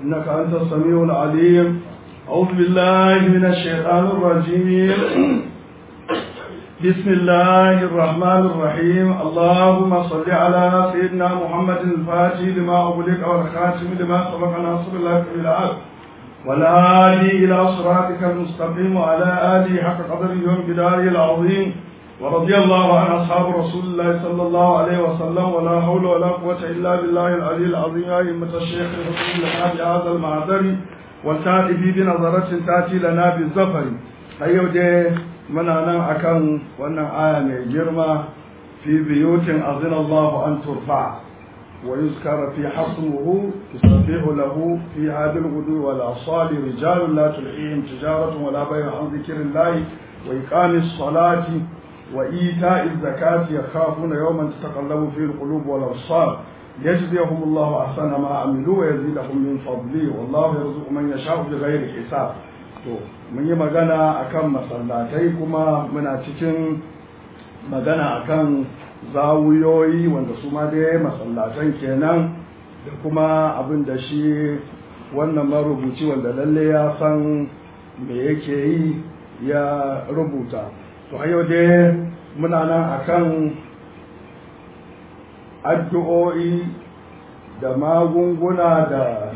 إنك أنت السميع العليم أعوذ بالله من الشيطان الرجيم بسم الله الرحمن الرحيم اللهم صل على سيدنا محمد الفاتح لما أغلق والخاتم لما سبق ناصر الله بالعدل والهادي إلى صراطك المستقيم وعلى آله حق قدره وامتداره العظيم ورضي الله عن أصحاب رسول الله صلى الله عليه وسلم ولا حول ولا قوة إلا بالله العلي العظيم يا أئمة الشيخ الرسول لنا بهذا المعذر والتائب بنظرة تأتي لنا بالزفر أيوة دي من أنا أكن وأنا آية من جرمة في بيوت أذن الله أن ترفع ويذكر في حصمه تستطيع له في هذا الغدو والأصال رجال لا تلحيهم تجارة ولا بيع عن ذكر الله وإقام الصلاة وإيتاء الزكاة يخافون يوما تتقلب فيه القلوب والأبصار ليجزيهم الله أحسن ما عملوا ويزيدهم من فضله والله يرزق من يشاء بغير حساب to mun yi magana akan masallatai kuma muna cikin magana akan zawuyoyi wanda su ma dai masallatan kenan da kuma abin da shi wannan marubuci wanda lalle ya san me yake yi ya rubuta to yau dai muna nan akan addu'o'i da magunguna da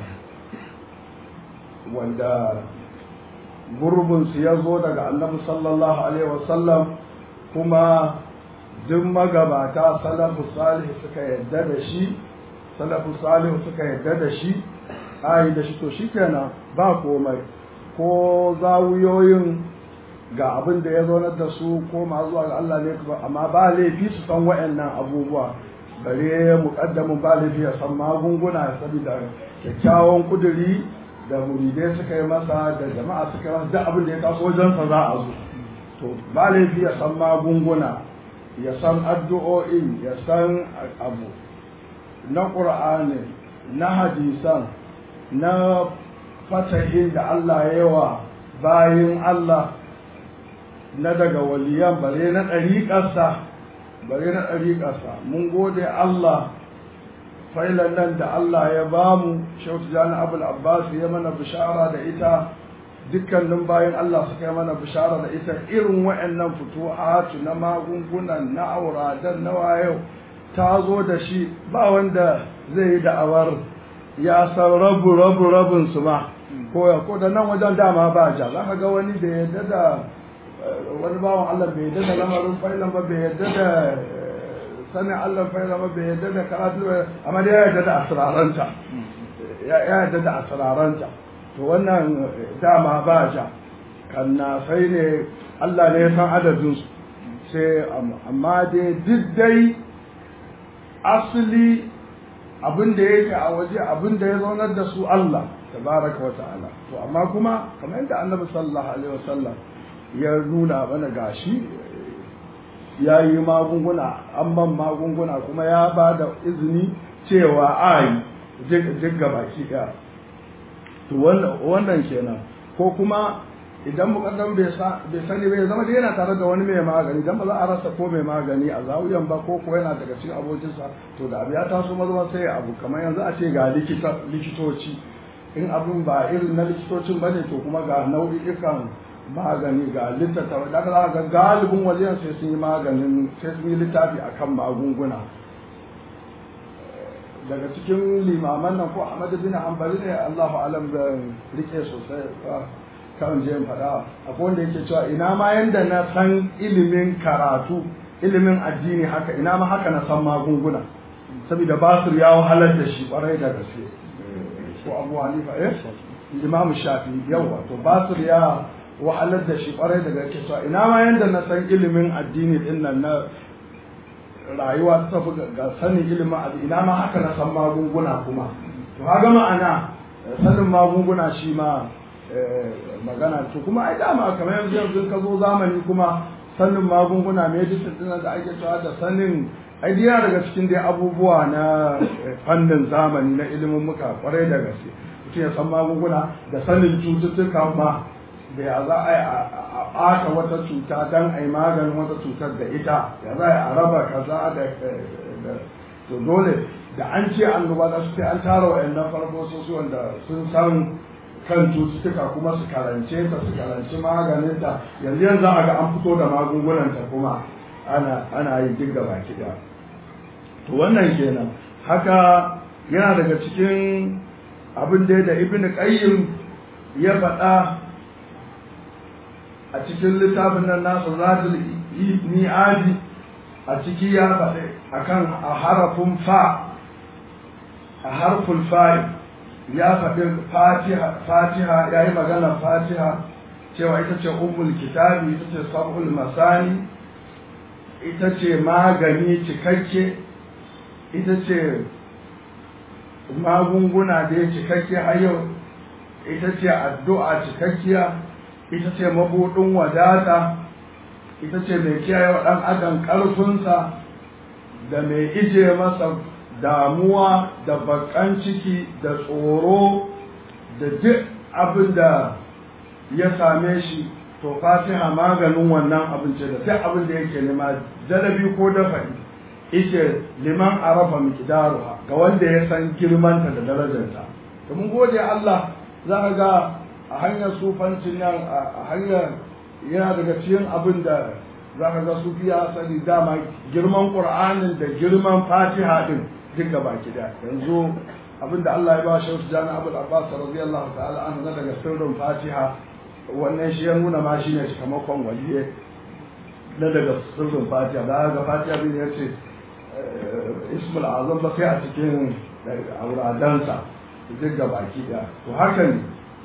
wanda gurbinsu ya zo daga annabi sallallahu alaihi wasallam kuma duk magabata salafu salihu suka yadda da shi salafu salihu suka yadda da shi ayi da shi to shikenan ba komai ko zawuyoyin ga abin da ya zaunar da su ko ma zuwa ga Allah ne amma ba laifi su san wa'annan abubuwa bare muƙaddamin ba laifi ya san magunguna saboda kyakkyawan kuduri da muridai suka yi masa da jama'a suka yi masa duk abin da ya taso wajensa za a zo to ba laifi ya san magunguna ya san addu'o'in ya san abu na ƙur'ani na hadisan na fatahin da Allah ya yawa bayin Allah na daga waliyan bare na ɗariƙarsa bare na ɗariƙarsa mun gode Allah failan nan da Allah ya bamu shautu jani abul abbas ya mana bishara da ita dukkanin bayan Allah suka yi mana bishara da ita irin wa'annan fituhatu na magungunan na auradan na wayo ta zo da shi ba wanda zai yi da'awar ya san rabu rabu rabin su ma ko ya ko da nan wajen dama ba ja za ka ga wani da yadda da wani bawan Allah bai yadda da lamarin failan ba bai yadda da sanin Allah failan ba bai yadda da karatu amma dai ya yadda da asraranta ya yadda da asraranta to wannan dama ba ja kanna sai ne Allah ne ya san adadin su sai amma dai duk dai asali abin da yake a waje abin da ya zaunar da su Allah tabaraka wa ta'ala to amma kuma kamar yadda annabi sallallahu alaihi wasallam ya nuna mana gashi ya yi magunguna an ban magunguna kuma ya ba da izini cewa ai duk baki ɗaya to wannan kenan ko kuma idan mukaddam bai sani bai zama da yana tare da wani mai magani dan ba za a rasa ko mai magani a zawuyan ba ko ko yana daga cikin abokinsa to da abu ya taso maza sai abu kamar yanzu a ce ga likitoci in abin ba irin na likitocin ba ne to kuma ga nau'ikan magani ga littattafa da za ga galibin wajen sai sun yi maganin sai sun yi littafi akan magunguna daga cikin limaman nan ko Ahmad bin Hanbali ne Allahu alam da rike sosai kan je in faɗa akwai wanda yake cewa ina ma yanda na san ilimin karatu ilimin addini haka ina ma haka na san magunguna saboda basir ya wahalar da shi kwarai da gaske ko Abu Hanifa eh Imam Shafi yawa to basir ya wahalar da shi kwarai da gaske cewa ina ma yanda na san ilimin addini din nan na rayuwa ta tafi ga sanin ilimin abu ina ma haka na san magunguna kuma to kaga ma'ana sanin magunguna shi ma magana to kuma ai dama kamar yanzu yanzu ka zo zamani kuma sanin magunguna medicine din da ake cewa da sanin ai yana daga cikin dai abubuwa na fannin zamani na ilimin muka kwarai da gaske mutum ya san magunguna da sanin cututtuka ma da ya za a yi a ɓata wata cuta don a yi maganin wata cutar da ita ya za a yi a raba kaza da to dole da an ce annoba za su sai an tara wa'annan farfososhi wanda sun san kan cututtuka kuma su karance ta su karanci maganinta yanzu yanzu a ga an fito da magungunanta kuma ana ana yi duk gaba kiɗa to wannan kenan haka yana daga cikin abin da da ibn qayyim ya faɗa a cikin littafin nan nasa zadul mi'adi a ciki ya faɗi akan a harafin fa a harful fa'i ya faɗi fatiha ya yi magana fatiha cewa ita ce ummul kitabi ita ce sab'ul masani ita ce magani cikakke ita ce magunguna da ya cikakke har yau ita ce addu'a cikakkiya ita ce mabuɗin wadata ita ce mai kiyaye wa ɗan adam ƙarfinsa da mai ije masa damuwa da bakan ciki da tsoro da duk abin da ya same shi to fatiha maganin wannan abin ce da duk abin da yake nema jalabi ko dafa'i ita liman arafa miqdaruha ga wanda ya san girmanta da darajarta to mun gode Allah za ka ga a hanyar sufancin nan a hanyar yana daga cikin abin da za ka ga sufi ya sani dama girman qur'anin da girman fatiha din duka baki da yanzu abinda Allah ya ba shi wasu jana abul abbas radiyallahu ta'ala an na daga sirrin fatiha wannan shi ya nuna ma shine cikamakon waliye na daga sirrin fatiha da ga fatiha bin ya ce ismul azam ba sai a cikin auradansa duk ga baki da to haka ne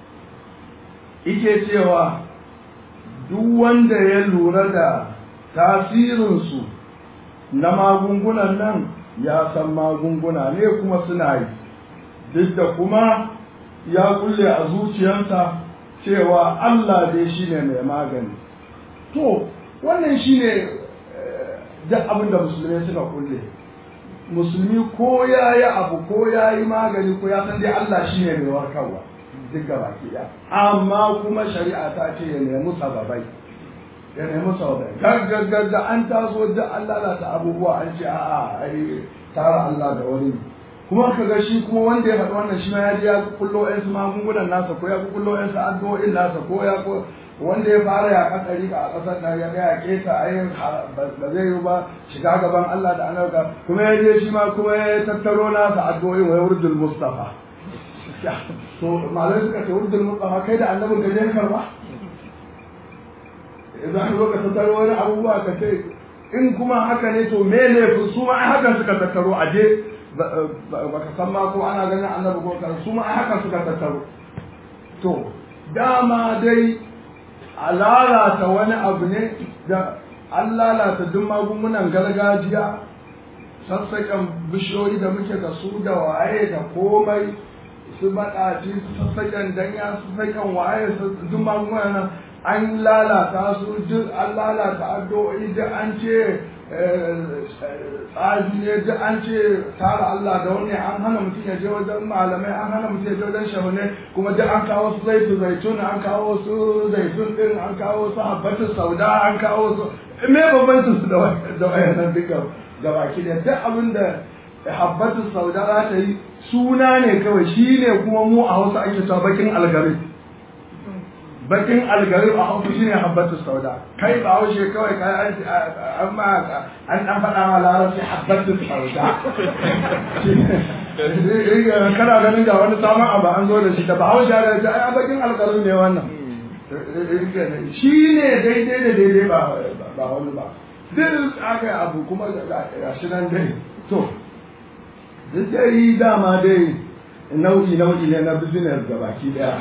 ike cewa duk wanda ya lura da tasirinsu na magungunan nan ya san magunguna ne kuma suna yi duk da kuma ya kulle a zuciyarsa cewa Allah dai shine mai magani to wannan shine duk abin da musulmai suka kulle musulmi ko ya yi abu ko ya yi magani ko ya san dai Allah shine mai warkarwa duk gaba ɗaya amma kuma shari'a ta ce ya nemi sababai ya nemi sababai gaggagagga an taso duk an lalata abubuwa an ce a'a ai tara Allah da wani kuma ka ga shi kuma wanda ya faɗi wannan shi ma ya ji ya kullo ƴan su magungunan nasa ko ya kullo ƴan su addu'o'in nasa ko ya ko wanda ya fara ya kadari a ƙasar nan ya ga ya keta ai ba zai yi ba shiga gaban Allah da annabi kuma ya je shi ma kuma ya tattaro nasa addu'o'in wa wurdul mustafa to malai suka ce wurdul mustafa kai da annabin ka je karba idan ka zo ka tattaro wani abubuwa ka ce in kuma haka ne to me ne su ma ai hakan suka tattaro a je baka san ma ko ana ganin annabi ko kan su ma ai hakan suka tattaro to dama dai a lalata wani abu ne da an lalata duk magungunan gargajiya sassaƙan bishiyoyi da muke da su da waye da komai su baɗaci su sassaƙan danya su sassaƙan waye duk magungunan nan an lalata su duk an lalata addu'o'i duk an ce tsafi ne duk an ce tara Allah da wani an hana mutum ya je wajen malamai an hana mutum ya je wajen shahune kuma duk an kawo su zaitu zaitun an kawo su zaitun din an kawo su habbatin sauda an kawo su me bambancin su da wayannan duka gabaki da duk abin da habbatin sauda za ta yi suna ne kawai shi ne kuma mu a hausa ake cewa bakin algari bakin algarib a hausa shine habbatu sauda kai ba haushe kawai kai an amma an dan faɗa ma larabci habbatu sauda kana ganin ga wani samun abu an zo da shi da ba haushe da shi ai bakin algarib ne wannan shi ne daidai da daidai ba ba wani ba duk aka abu kuma ga shi nan dai to duk dai dama dai nau'i nau'i ne na business ga baki daya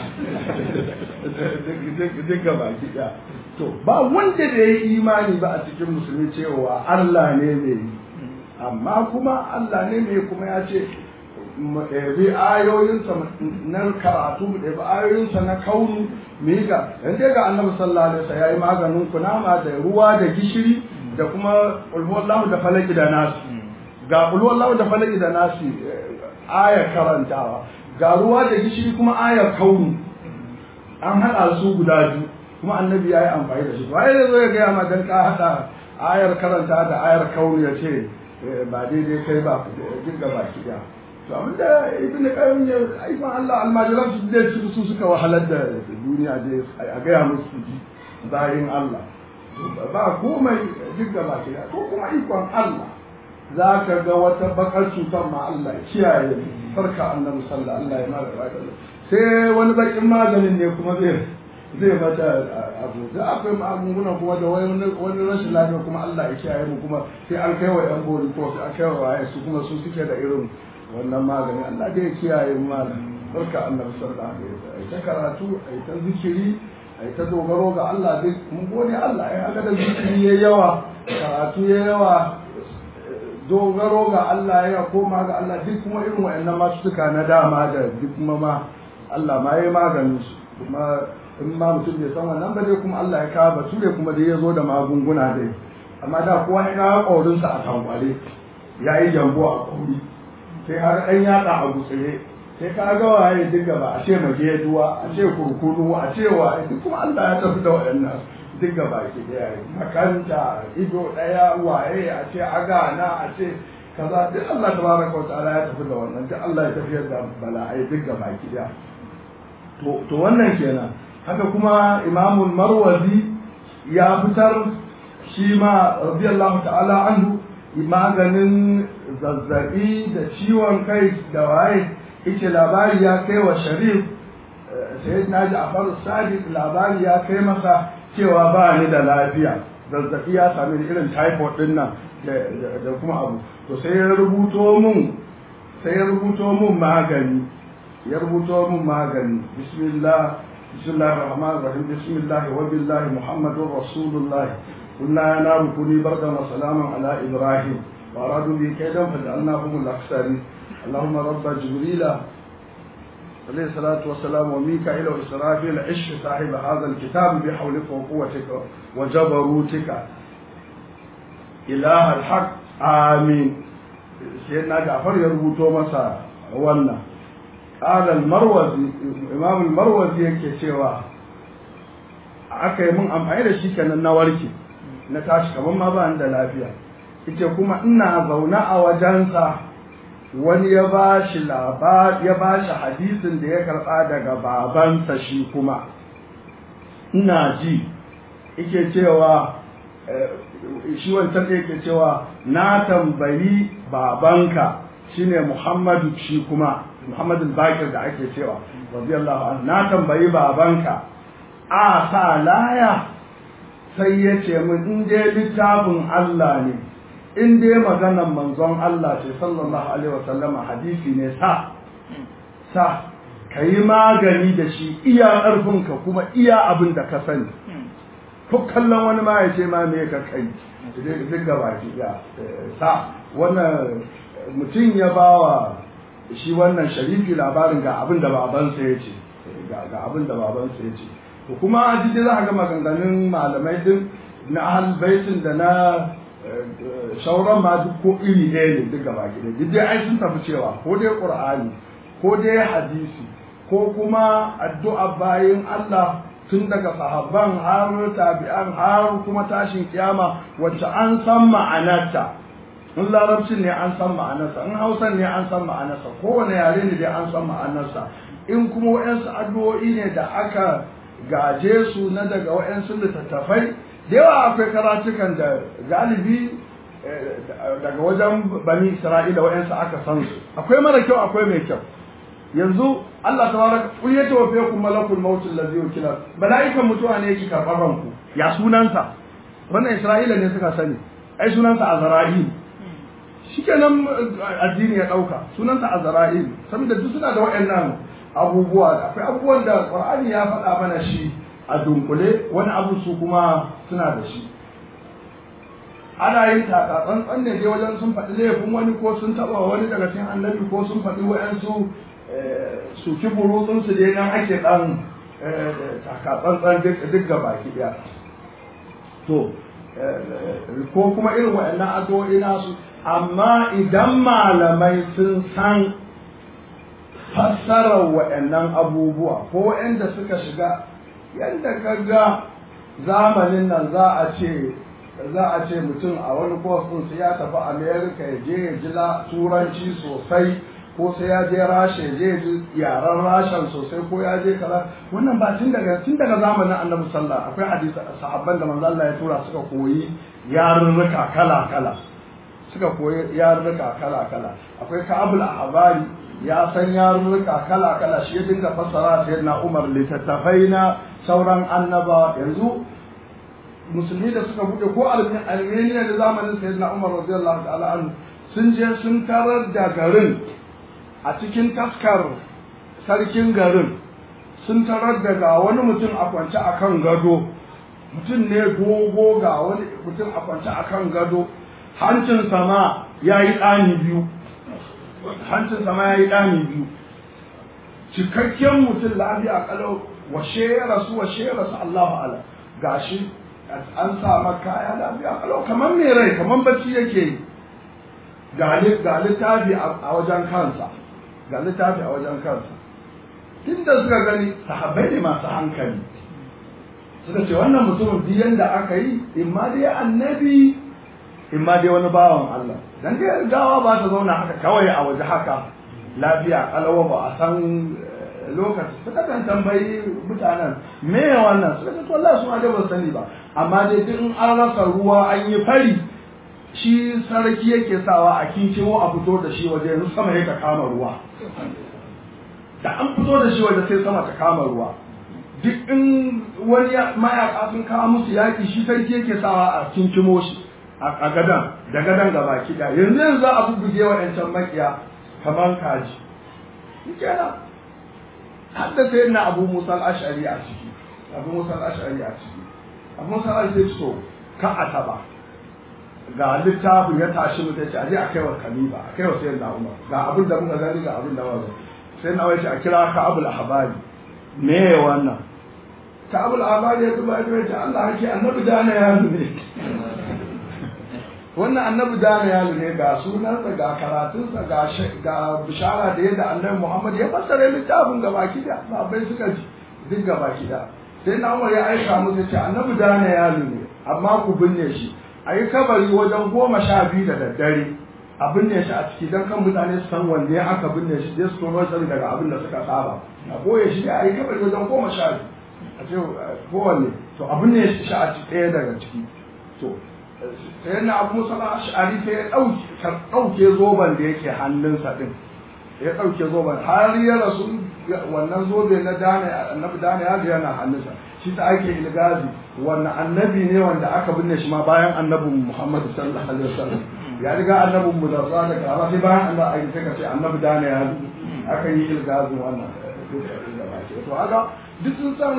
duk ga baki daya to ba wanda da ya yi imani ba a cikin musulmi cewa Allah ne mai yi amma kuma Allah ne mai kuma ya ce bi ayoyinsa na karatu mu ɗabi ayoyinsa na kaunu mu yi ga yanzu ga annabi sallallahu alaihi wasallam ya yi maganin kunama da ruwa da gishiri da kuma ulhuwallahu da falaki da nasi ga ulhuwallahu da falaki da nasi ayar karantawa ga ruwa da gishiri kuma ayar kaunu an haɗa su guda biyu kuma annabi ya yi amfani da shi waye zai zo ya gaya ma dan ka haɗa ayar karanta da ayar kaunu ya ce ba daidai kai ba duk gaba ki daya to abinda ibn qayyim ya aikon Allah almajiran su da su suka wahalar da duniya da a gaya musu su ji zarin Allah ba komai duk gaba ki daya ko kuma ikon Allah za ka ga wata bakar cutar ma Allah kiyaye farka annabi sallallahu alaihi wa sallam sai wani bakin maganin ne kuma zai zai mata abu da akwai magunguna kuma da wani rashin lafiya kuma Allah ya kiyaye mu kuma sai an kai wa yan bori ko sai an kai wa waye su kuma su suke da irin wannan magani Allah da ya kiyaye mu malam barka annabi sallallahu alaihi wa sallam ta karatu ai ta zikiri ai ta dogaro ga Allah duk mun gode Allah ai aga da zikiri yayi yawa karatu yayi yawa dogaro ga Allah ya koma ga Allah duk kuma irin wayannan masu suka na dama da duk kuma ma Allah ma yayi maganin su kuma in ma mutum bai san wannan ba dai kuma Allah ya kawo bature kuma dai ya zo da magunguna dai amma da kowa ya kawo ƙaurinsa a tankwale ya yi jambo a ƙauri sai har ɗan yaɗa a gutsire sai ka ga waye duk gaba a ce mageduwa a ce kurkunu a ce wa duk kuma Allah ya tafi da waɗannan duk gaba ke ɗaya makanta ido ɗaya waye a ce agana a ce kaza duk Allah tabaraka wa ta'ala ya tafi da wannan duk Allah ya tafiyar da bala'ai duk gaba ki ɗaya to wannan kenan haka kuma imamul marwazi ya fitar shi ma radiyallahu ta'ala anhu maganin zazzabi da ciwon kai da waye ita labari ya kai wa sharif sai na ji a sadiq labari ya kai masa cewa ba ni da lafiya zazzabi ya sami irin typhoid din nan da kuma abu to sai ya rubuto mun sai ya rubuto mun magani ya rubuto mun magani bismillah بسم الله الرحمن الرحيم بسم الله وبالله محمد رسول الله قلنا يا نار كوني بردا وسلاما على ابراهيم وارادوا به كيدا فجعلناهم الاكثرين اللهم رب جبريل عليه الصلاة والسلام وميكائيل وإسرافيل عش صاحب هذا الكتاب بحولك وقوتك وجبروتك إله الحق آمين سيدنا جعفر يربطو مسا wannan قال المروزي امام المروزي yake cewa aka yi mun amfani da shi kenan na warke na tashi kaman ma ba ni da lafiya ita kuma ina zaune a wajensa wani ya ba shi ya ba shi hadisin da ya karɓa daga babansa shi kuma ina ji yake cewa shi wancan da yake cewa na tambayi babanka shine Muhammadu shi kuma Muhammadu Bakir da ake cewa radiyallahu anhu na tambayi babanka a sa laya sai ya ce min in dai littafin Allah ne in dai maganar manzon Allah ce sallallahu alaihi wasallama hadisi ne sa sa ka yi magani da shi iya ƙarfinka kuma iya abin da ka sani ko kallon wani ma ya ce ma me ka kai duk gaba ki ya sa wannan mutum ya bawa shi wannan sharifi labarin ga abin da babansa ya ce ga abin da babansa ya ce to kuma jide za a ga maganganun malamai din na ahal baitin da na shauran ma duk ko iri ɗaya ne duk gaba ki duk dai ai sun tafi cewa ko dai qur'ani ko dai hadisi ko kuma addu'a bayin Allah tun daga sahabban har tabi'an har kuma tashin kiyama wacce an san ma'anarta in larabcin ne an san ma'anarsa in hausan ne an san ma'anarsa kowane yare ne dai an san ma'anarsa in kuma wa'yansu addu'o'i ne da aka gaje su na daga wa'yansu littattafai da yawa akwai karatukan da galibi daga wajen bani isra'ila wa'yansu aka san su akwai mara kyau akwai mai kyau yanzu Allah tabaraka kul ya tawafe ku malakul maut allazi yukila malaikan mutuwa ne yake karɓar ranku ya sunansa wannan isra'ila ne suka sani ai sunansa azra'il shikenan addini ya dauka sunansa azra'il saboda duk suna da wayannan abubuwa akwai abubuwan da qur'ani ya faɗa mana shi a dunkule wani abu su kuma suna da shi ana yin taka tsantsan ne dai wajen sun faɗi laifin wani ko sun taɓa wani daga cikin annabi ko sun faɗi wa'yansu su ki burutsunsu dai nan ake ɗan taka tsantsan duk gaba ki ɗaya to ko kuma irin waɗannan addu'o'i nasu amma idan malamai sun san fassarar waɗannan abubuwa ko waɗanda suka shiga yadda ka ga zamanin nan za a ce za a ce mutum a wani course din sai ya tafi america ya je ya ji turanci sosai ko sai ya je rasha ya je ji yaren rashan sosai ko ya je kaza wannan ba tun daga tun daga zamanin annabi sallah akwai hadisi sahabban da manzo Allah ya tura suka koyi yarurruka kala kala suka koyi yarurruka kala kala akwai ka'abul ahbari ya san yarurruka kala kala shi ya dinga fassara sayyidina Umar littattafai na sauran annaba yanzu musulmi da suka bude ko armeniya da zamanin sayyidina umar radiyallahu ta'ala anhu sun je sun tarar da garin a cikin taskar sarkin garin sun tarar da ga wani mutum a kwance a kan gado mutum ne dogo ga wani mutum a kwance a kan gado hancin sama ya yi ɗani biyu hancin sama ya yi ɗani biyu cikakken mutum lafiya kalau washe ya rasu washe ya rasu Allahu ala gashi an sa maka kaya lafiya kalau kamar mai rai kamar bacci yake yi ga littafi a wajen kansa ga littafi a wajen kansa tunda suka gani sahabbai ne masu hankali suka ce wannan mutumin biyan da aka yi imma dai annabi imma dai wani bawan Allah dan dai gawa ba ta zauna haka kawai a waje haka lafiya kalawa ba a san lokaci suka kan tambayi mutanen me wannan suka ce wallahi su ma da ban sani ba amma dai duk in an rasa ruwa an yi fari shi sarki yake sawa a kinkimo a fito da shi waje yanzu sama ya kama ruwa da an fito da shi waje sai sama ta kama ruwa duk in wani mayaka sun kawo musu yaki shi sarki yake sawa a kinkimo shi a gadan da gadan gaba kida yanzu yanzu za a bubbuge wa yancan makiya kamar kaji kenan har da sai na abu musa al-ash'ari a ciki abu musa al-ash'ari a ciki abu musa al-ash'ari sai to ka a taba ga littafin ya tashi mu sai ce aje a kaiwa khalifa a kaiwa sai na umar ga abin da muka gani ga abin da muka sai na wace a kira ka abul ahbari me wannan ka abul ahbari ya zuba ya ce Allah hake annabi dana ya ne wannan annabi dana ya ne ga sunansa ga karatunsa ga ga bishara da yadda annabi Muhammad ya fassara littafin gaba kida sahabbai suka ji duk gaba kida sai na umar ya aika musu ce annabi dana ya ne amma ku binne shi a yi kabari wajen goma sha biyu da daddare a binne shi a ciki don kan mutane su san wanne aka binne shi sai su tono sani daga abin da suka saba a boye shi a yi kabari wajen goma sha biyu a ce kowanne to a binne shi a ciki ɗaya daga ciki to sai na abu musa ash'ari sai ya ɗauke zoben da yake hannunsa ɗin ya ɗauke zoben har ya rasu wannan zobe na dana annabi dana ya yana hannunsa shi ta ake ilgazi wannan annabi ne wanda aka binne shi ma bayan annabin Muhammadu sallallahu alaihi wasallam ya riga annabin mu da zuwa da kara sai bayan Allah ai sai ka ce annabi da ne ya aka yi ilgazin wannan to haka duk sun san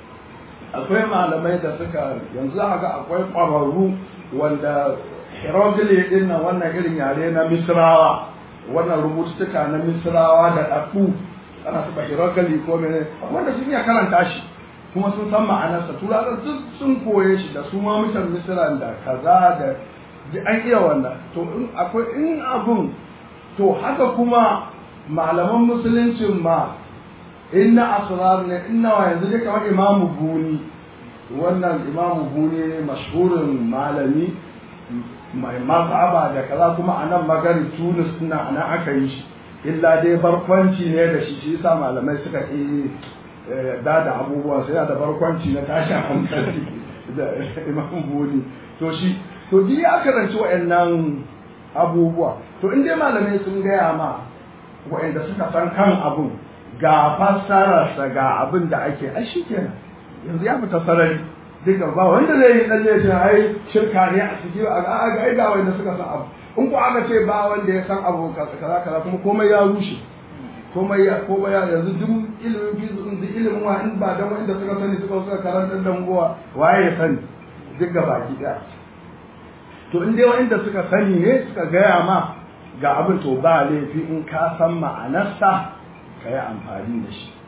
akwai malamai da suka yanzu haka akwai ƙwararru wanda hieroglyph din nan wannan irin yare na misrawa wannan rubututtuka na misrawa da ɗaɗɗu ana saba hieroglyph ko mene wanda sun iya karanta shi kuma sun san ma'anarsa turawa duk sun koye shi da su ma mutan misira da kaza da an iya wannan to in akwai in abun to haka kuma malaman musuluncin ma inna asrar ne inna wa yanzu dai kamar imamu buni wannan imamu buni ne mashhurin malami mai mazhaba da kaza kuma a nan magari tunis ina anan aka yi shi illa dai barkwanci ne da shi shi yasa malamai suka yi da da abubuwa sai da barkwanci na tashin hankali da imam buni to shi to duk ya karanci wa'annan abubuwa to in dai malamai sun gaya ma wa'anda suka san kan abun ga fassararsa ga abin da ake ai shi kenan yanzu ya fita sarari duka ba wanda zai yi dan shi ai shirka ne a cikin a ga ai ga wanda suka san abu in ko aka ce ba wanda ya san abu kaza kaza kuma komai ya rushe komai ya komai ya yanzu duk ilimin fizu din duk ilimin wa in ba dan wanda suka sani suka suka karanta dan gowa waye ya sani duk ga baki daya to in dai wanda suka sani ne suka gaya ma ga abin to ba laifi in ka san ma'anarsa ka yi amfani da shi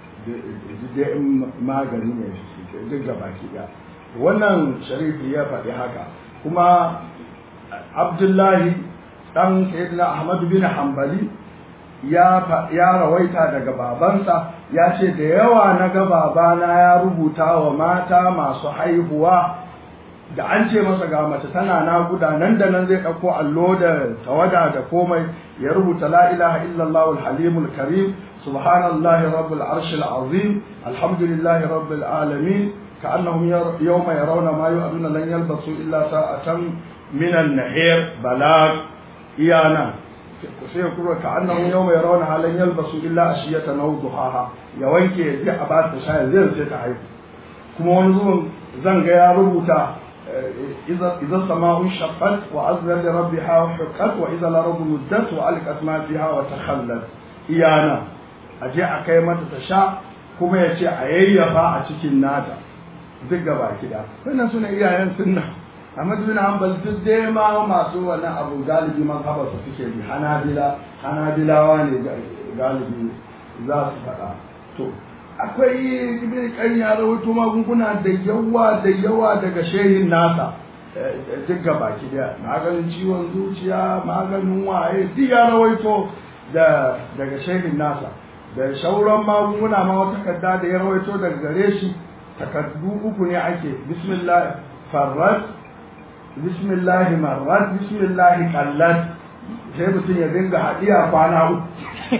dai in magani ne duk ga baki daya wannan sharifi ya faɗi haka kuma abdullahi dan sayyidina ahmad bin hanbali ya rawaita daga babansa ya ce da yawa na ga babana ya rubuta wa mata masu haihuwa da an ce masa ga mace tana naƙuda nan da nan zai ɗauko allo da tawada da komai ya rubuta la ilaha illallah al-halimul karim subhanallahi rabbil arshil azim alhamdulillahi rabbil alamin كأنهم يوم يرون ما يؤذون لن يلبسوا إلا ساعة من النهير بلاغ إيانا سيقول كأنهم يوم يرونها لن يلبسوا إلا أشية أو ضحاها يوانك يجي أباد تشاهد زي سيتعيب كما ونزون زنغ يا ربوتا إذا إذا السماء انشقت وأذن لربها وحقت وإذا الأرض مدت وألقت ما فيها وتخلت إيانا أجي أكيمة تشاء كما يجي أييفا أتكين ناتا duk gaba kida wannan suna iyayen sunna amma bin hanbal duk dai ma masu wannan abu galibi man haba su suke bi hanabila hanabilawa ne galibi za su faɗa to akwai ibn qayyim ya rawaito magunguna da yawa da yawa daga shehin nasa duk gaba kida maganin ciwon zuciya maganin waye duk ya rawaito da daga shehin nasa da shauran magunguna ma wata kadda da ya rawaito daga gare shi takaddu uku ne ake bismillah farrat bismillah marrat bismillah kallat sai mutum ya dinga haɗiya kwana uku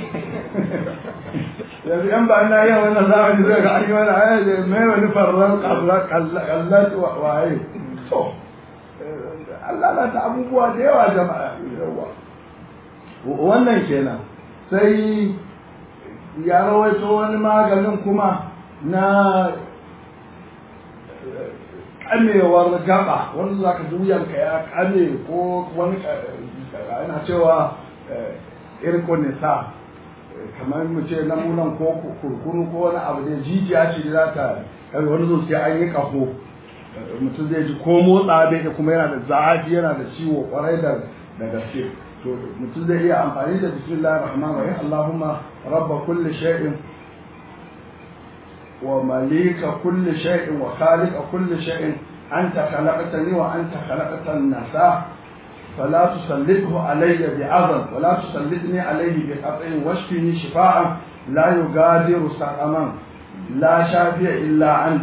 yanzu yan ba na yin wannan zamani zai ga ayi wani aya da mai wani farrar kallat waye to Allah na ta abubuwa da yawa jama'a yawa wannan kenan sai ya rawaito wani maganin kuma na kamewar gaba wanda za ka wuyanka ya kame ko wani ana cewa irko nisa kamar mu ce namunan ko kurkuru ko wani abu da jijiya ce da za ta wani zo sai an yi kaho mutum zai ji ko motsa bai da kuma yana da zafi yana da ciwo kwarai da da gaske to mutum zai iya amfani da bismillahir rahmanir rahim allahumma rabba kulli shay'in ومليك كل شيء وخالق كل شيء أنت خلقتني وأنت خلقت الناس فلا تسلطه علي بعظم ولا تسلطني عليه بقطع واشفني شفاء لا يغادر سقما لا شافي إلا أنت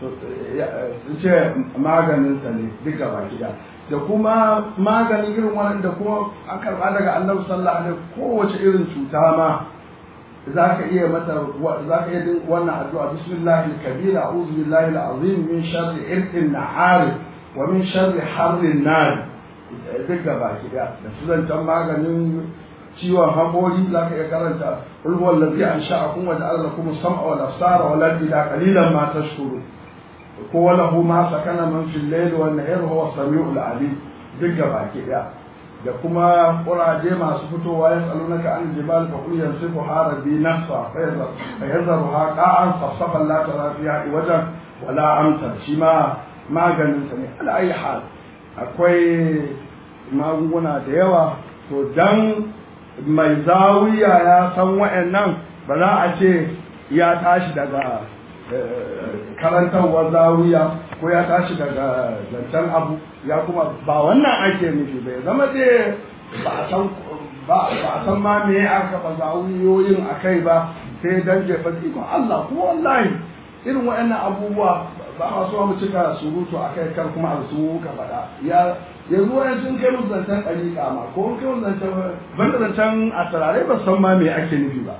ce maganinsa ne duka baki da da kuma maganin irin wannan da kuma an karba daga annabi sallallahu alaihi kowace irin cuta ma za ka iya mata za ka iya wannan addu'a bismillahi kabira a'udhu billahi al-azim min sharri irqin nahar wa min sharri harrin nar duk gaba ki da da sunan maganin ciwon haƙori za ka iya karanta qul huwallazi ansha'akum wa ja'ala lakum as-sam'a wal absara wal afida qalilan ma tashkurun ko wala hu ma sakana man fil layl wa an-nahar huwa as-sami'ul 'alim duk gaba ki da da kuma kuraje masu fitowa ya tsaluna ka an jibal fa kul yansifu harabi nafsa fa yazaru ha qa'an safsafan la tara fiha wajen wala amsa shi ma maganin sa ne ala ayi hal akwai magunguna da yawa to dan mai zawiya ya san wa'annan ba za a ce ya tashi daga karantarwar zawiya ko ya tashi daga zancen abu ya kuma ba wannan ake nufi bai zama dai ba a san ba a san ma me aka ba zawiyoyin a kai ba sai dan jefa ikon Allah kuma wallahi irin waɗannan abubuwa ba ma so mu cika surutu a kai kar kuma a su ka faɗa ya yanzu wani sun kai musu zancen ɗariƙa ma ko kai musu zancen banda zancen a turare ba san ma me ake nufi ba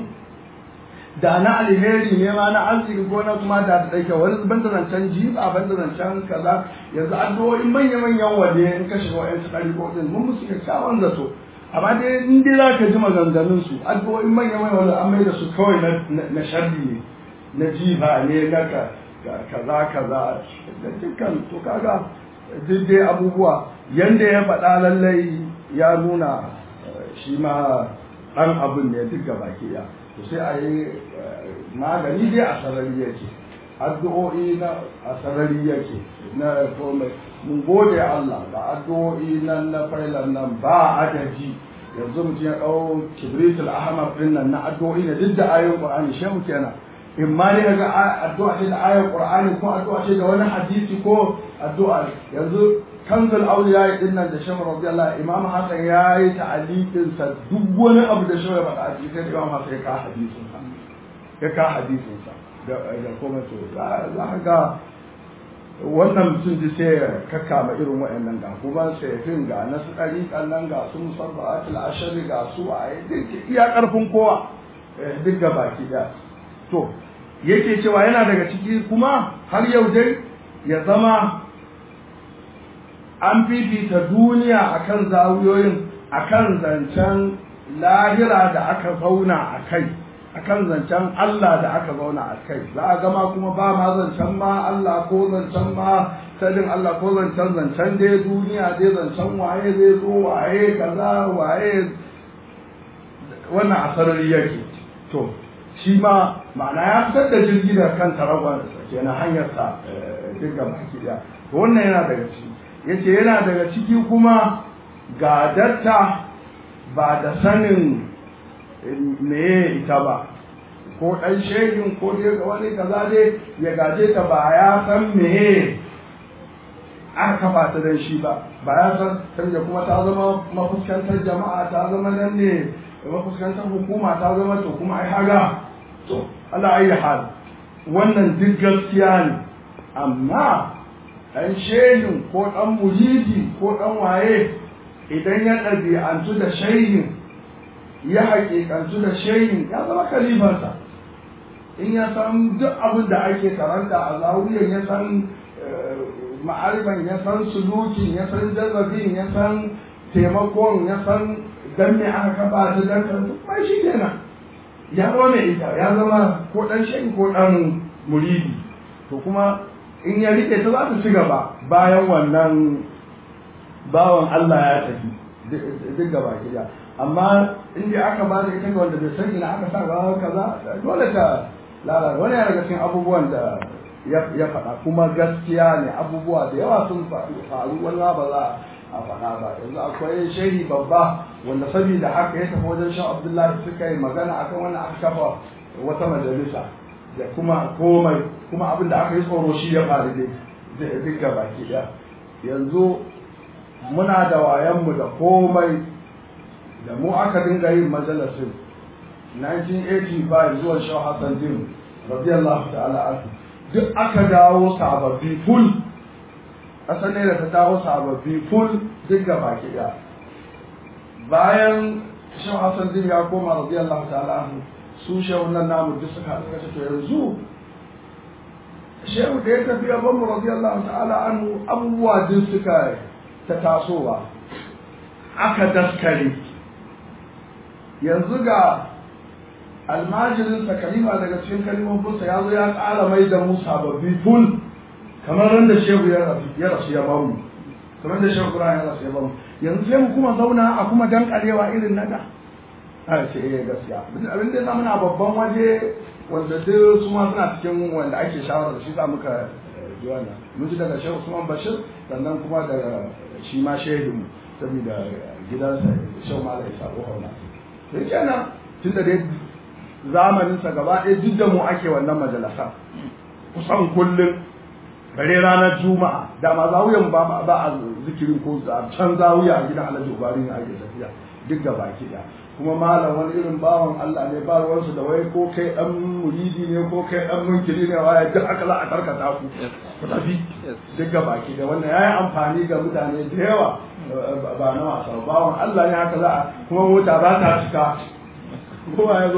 da na alheri ne ma na arziki ko na kuma da da dake wani ban da zancen jiba ban da zancen kaza yanzu addu'o'in manya manyan waje in ka shiga wa'yan tsari ko din mun musu kyakkyawan zato amma dai in dai za ka ji maganganun su addu'o'in manya manyan wanda an mai da su kawai na sharri ne na jiba ne na kaza kaza da dukkan to kaga duk dai abubuwa yanda ya faɗa lallai ya nuna shi ma ɗan abin ne duk gaba ke ya to sai a yi magani dai a sarari yake addu'o'i na a sarari yake na komai mun gode Allah da addu'o'i nan na failan nan ba adadi yanzu mutum ya ɗau kibritul ahmar ɗin nan na addu'o'i ne duk da ayoyin qur'ani shehu kenan in ma dai ga addu'a ce da ayar qur'ani ko addu'a ce da wani hadisi ko addu'a yanzu kanzul auliya din nan da shehu radiyallahu imam hasan ya yi ta'aliqin sa duk wani abu da shehu ya faɗa a cikin imam hasan ya ka hadisin sa ya ka hadisin sa da da kuma to za ka ga wannan mutum ji sai ya kakkama irin waɗannan ga kuma sayafin ga na su ɗariƙan nan ga su musabbatul ashari ga su a duk iya ƙarfin kowa duk ga baki ɗaya to yake cewa yana daga ciki kuma har yau dai ya zama an fifita duniya akan zawiyoyin akan zancen lahira da aka zauna a kai akan zancen Allah da aka zauna a kai za a gama kuma ba ma zancen ma Allah ko zancen ma sadin Allah ko zancen zancen dai duniya dai zancen waye zai zo waye kaza waye wannan a sarari yake to shi ma ma'ana ya fitar da jirgi da kan taragon kenan hanyarsa duk ga baki daya to wannan yana daga ciki yace yana daga ciki kuma gadatta ba da sanin meye ita ba ko ɗan shehin ko dai wani kaza dai ya gaje ta ba ya san meye aka kafa ta dan shi ba ba ya san sanya kuma ta zama mafuskantar jama'a ta zama nan ne mafuskantar hukuma ta zama to kuma ai haga to Allah ayi hal wannan duk gaskiya ne amma ɗan shehin ko ɗan mujidi ko ɗan waye idan ya ɗabi'antu da shehin ya haƙiƙantu da shehin ya zama kalifansa in ya san duk abin da ake karanta a zawiyar ya san ma'ariban ya san sulukin ya san jazabin ya san taimakon ya san dan me aka kafa ta dan kan mai shi kenan ya zama mai ita ya zama ko dan shehi ko dan muridi to kuma in ya rike ta za ta ci gaba bayan wannan bawan Allah ya tafi duk gaba gida amma in dai aka ba da ita ga wanda bai san ina aka sa ga kaza dole ta lalata wani daga cikin abubuwan da ya faɗa kuma gaskiya ne abubuwa da yawa sun faru wani ba za a faɗa ba yanzu akwai shehi babba wanda saboda haka ya tafi wajen shan abdullahi suka yi magana akan wannan aka kafa wata majalisa da kuma komai kuma abin da aka yi tsoro shi ya faru dai duk baki ɗaya yanzu muna da wayanmu da komai da mu aka dinga yin majalisin 1985 zuwa shau hassan din radiyallahu ta'ala anhu duk aka dawo sababbi full ƙasar ne da ta dawo sababbi full duk ga baki ɗaya bayan shau hassan din ya koma radiyallahu ta'ala anhu su shehu nan namu duk suka haɗu kace to yanzu shehu da ya tafi ya bamu radiyallahu ta'ala anhu abubuwa duk suka ta tasowa aka daskare yanzu ga almajirinsa kalima daga cikin kalimominsa ya zo ya ƙara mai da mu sababbi ful kamar ran da shehu ya rasu ya bamu kamar da shehu ya rasu ya bamu yanzu sai mu kuma zauna a kuma dankarewa irin na da a ce eh gaskiya abin da muna babban waje wanda duk su ma suna cikin wanda ake shawara da shi za muka ji wannan mun ji daga shehu Usman Bashir sannan kuma daga shi ma shehidin saboda gidansa shehu Malam Isa Ohona sai kenan tunda dai zamaninsa gaba ɗaya duk da mu ake wannan majalasa kusan kullum bare ranar juma'a da ma zawuyan ba ba a zikirin ko can zawuya a gidan alhaji ubari ne ake tafiya duk da baki da kuma malam wani irin bawan Allah ne ba ruwansu da wai ko kai dan muridi ne ko kai dan munkiri ne waye duk aka za a karkata ku ku tafi duk da baki da wannan yayi amfani ga mutane da yawa ba na wasa bawan Allah ne haka za a kuma mota ba ta cika kowa ya zo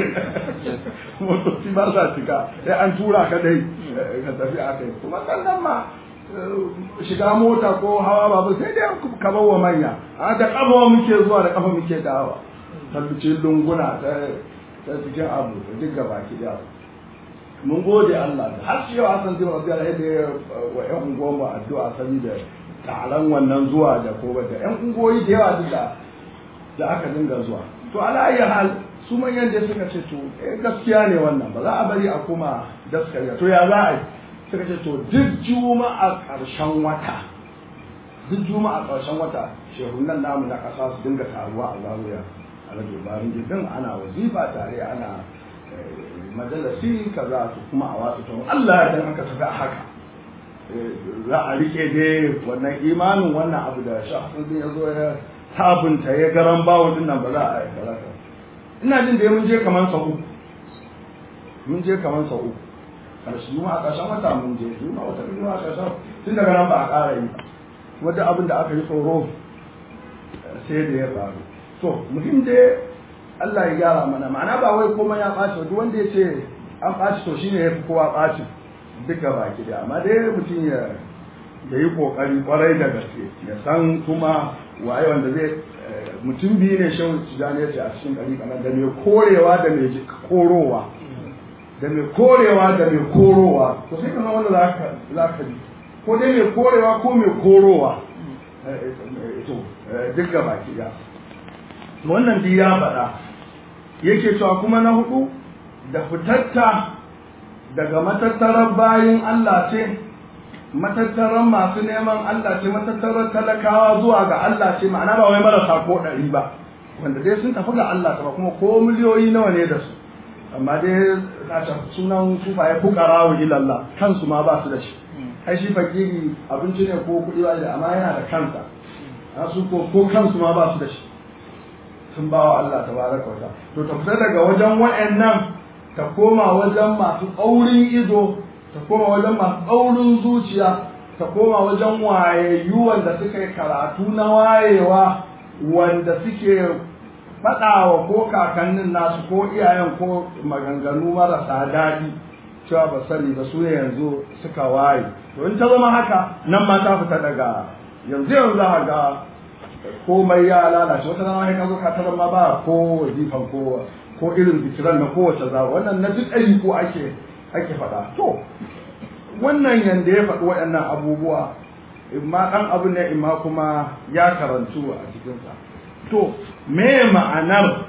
motoci ba sa cika sai an tura ka dai ka tafi a kai kuma sannan ma shiga mota ko hawa babu sai dai ka bawa manya a da kafa muke zuwa da kafa muke dawa tabbice lunguna ta ta cikin abu da duk gaba ki da mun gode Allah da har shi yau Hassan bin Rabi'a da yadda wa ƴan unguwan mu addu'a saboda taron wannan zuwa da ko da ƴan ungoyi da yawa duk da aka dinga zuwa to ala ayi hal su manyan da suka ce to eh gaskiya ne wannan ba za a bari a kuma daskariya to ya za a yi suka ce to duk juma'a ƙarshen wata duk juma'a ƙarshen wata shehunan namu na ƙasa su dinga taruwa a zaruya a rage bayan gidan ana wazifa tare ana majalasi kaza su kuma a wasu to Allah ya dan aka tafi a haka za a rike dai wannan imanin wannan abu da shafin ya zo ya sabunta ya garan bawo din nan ba za a yi kaza ina jin da mun je kaman sau uku mun je kaman sau uku karshe mu a ƙarshen wata mun je mu wata mu a ƙarshen tun daga nan ba a ƙara yi wata abin da aka yi tsoro sai da ya faru to muhim dai Allah ya gyara mana ma'ana ba wai komai ya ɓaci duk wanda ya ce an ɓaci to shine ya fi kowa ɓaci duka baki da amma dai mutum ya da yi kokari kwarai da gaske ya san kuma waye wanda zai mutum biyu ne shan tijani ya ce a cikin ɗari kanan da mai korewa da mai korowa da mai korewa da mai korowa to sai kana wanda za ka ji ko dai mai korewa ko mai korowa to duk ga baki da wannan duk ya faɗa yake cewa kuma na hudu da fitatta daga matattarar bayin Allah ce matattaran masu neman Allah ce matattaran talakawa zuwa ga Allah ce ma'ana ba wai marasa ko ɗari ba wanda dai sun tafi ga Allah ta kuma ko miliyoyi nawa ne da su amma dai na sunan sufaye fukara wa ilallah kansu ma ba su da shi ai shi fakiri abinci ne ko kuɗi ba da amma yana da kansa a su ko ko kansu ma ba su da shi sun ba wa Allah tabaraka wa ta'ala to ta fita daga wajen wa'annan ta koma wajen masu tsaurin ido ta koma wajen masu tsaurin zuciya ta koma wajen wayayyu wanda suka yi karatu na wayewa wanda suke faɗawa ko kakannin nasu ko iyayen ko maganganu marasa daɗi cewa ba sani ba su ne yanzu suka waye to in ta zama haka nan ma ta fita daga yanzu yanzu za ga komai ya lalace wata rana ya zo ka tarar ma ba ko wazifan ko ko irin zikiran na kowace za wannan na duk ɗari ko ake ake faɗa to wannan yanda ya faɗi waɗannan abubuwa imma ɗan abu ne imma kuma ya karantu a cikinsa to me ma'anar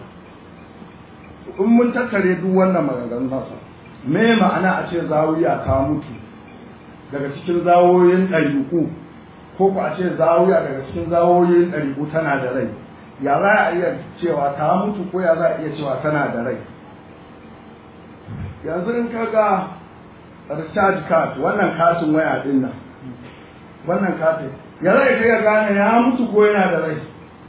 in mun tattare duk wannan maganganun nasa me ma'ana a ce zawiya ta mutu daga cikin zawoyin ɗariƙu ko ku a ce zawiya daga cikin zawoyin ɗariƙu tana da rai ya za a iya cewa ta mutu ko ya za a iya cewa tana da rai yanzu in ka ga recharge card wannan katin waya din nan wannan katin ya za ka iya gane ya mutu ko yana da rai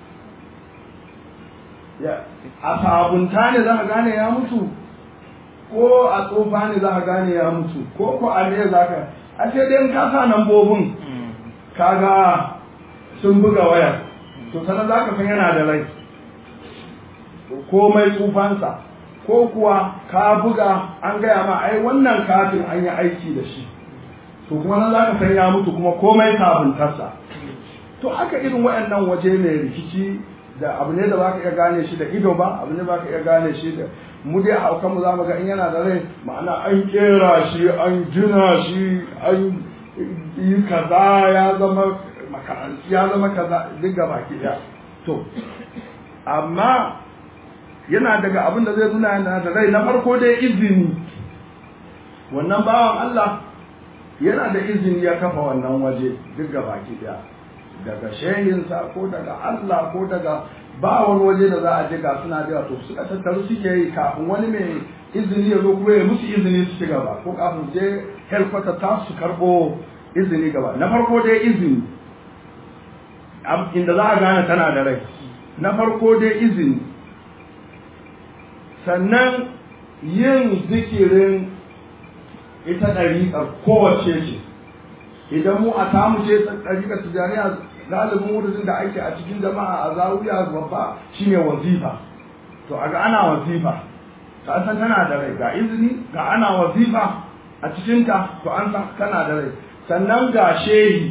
a sabunta ne za ka gane ya mutu ko a tsofa ne za ka gane ya mutu ko ko a ne za ka a ce dai ka sa nambobin kaga sun buga wayar to sanar za ka san yana da rai komai tsufansa ko kuwa ka buga an gaya ma ai wannan katin an yi aiki da shi to kuma nan za ka san ya mutu kuma komai sabuntarsa to haka irin waɗannan waje mai rikici da abu ne da baka iya gane shi da ido ba abu ne baka iya gane shi da mu dai haukan mu zamu ga in yana da rai ma'ana an kera shi an gina shi an yi kaza ya zama makaranci ya zama kaza duk gaba ki da to amma yana daga abin da zai nuna yana da rai na farko dai izini wannan bawan Allah yana da izini ya kafa wannan waje duk gaba ki da daga shehinsa ko daga Allah ko daga ba wani waje da za a je ga suna da to suka tattaru suke yi kafin wani mai izini ya zo kuma ya musu izini su ci gaba ko kafin je helkwata ta su karbo izini gaba na farko dai izini inda za a gane tana da rai na farko dai izini sannan yin zikirin ita ɗariƙar kowace ce idan mu a tamu ce ɗariƙar tijaniya galibin wurin da ake a cikin jama'a a zawiya babba shine wazifa to a ga ana wazifa ta san tana da rai ga izini ga ana wazifa a cikinta to an san tana da rai sannan ga shehi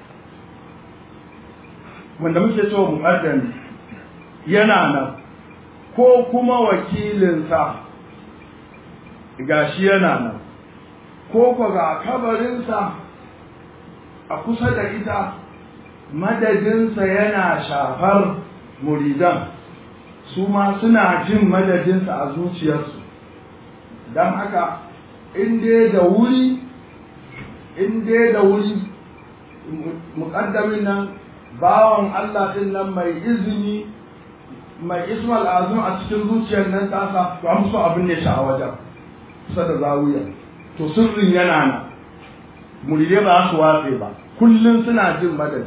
wanda muke so muƙaddami yana nan ko kuma wakilinsa ga shi yana nan ko ko ga kabarinsa a kusa da ita madadinsa yana shafar muridan su ma suna jin madadinsa a zuciyarsu don haka in dai da wuri in dai da wuri muƙaddamin nan bawan Allah ɗin nan mai izini mai ismal azum a cikin zuciyar nan tasa to an so abin ne shi a wajen kusa da zawiya to sirrin yana nan muridai ba su watse ba kullum suna jin madadi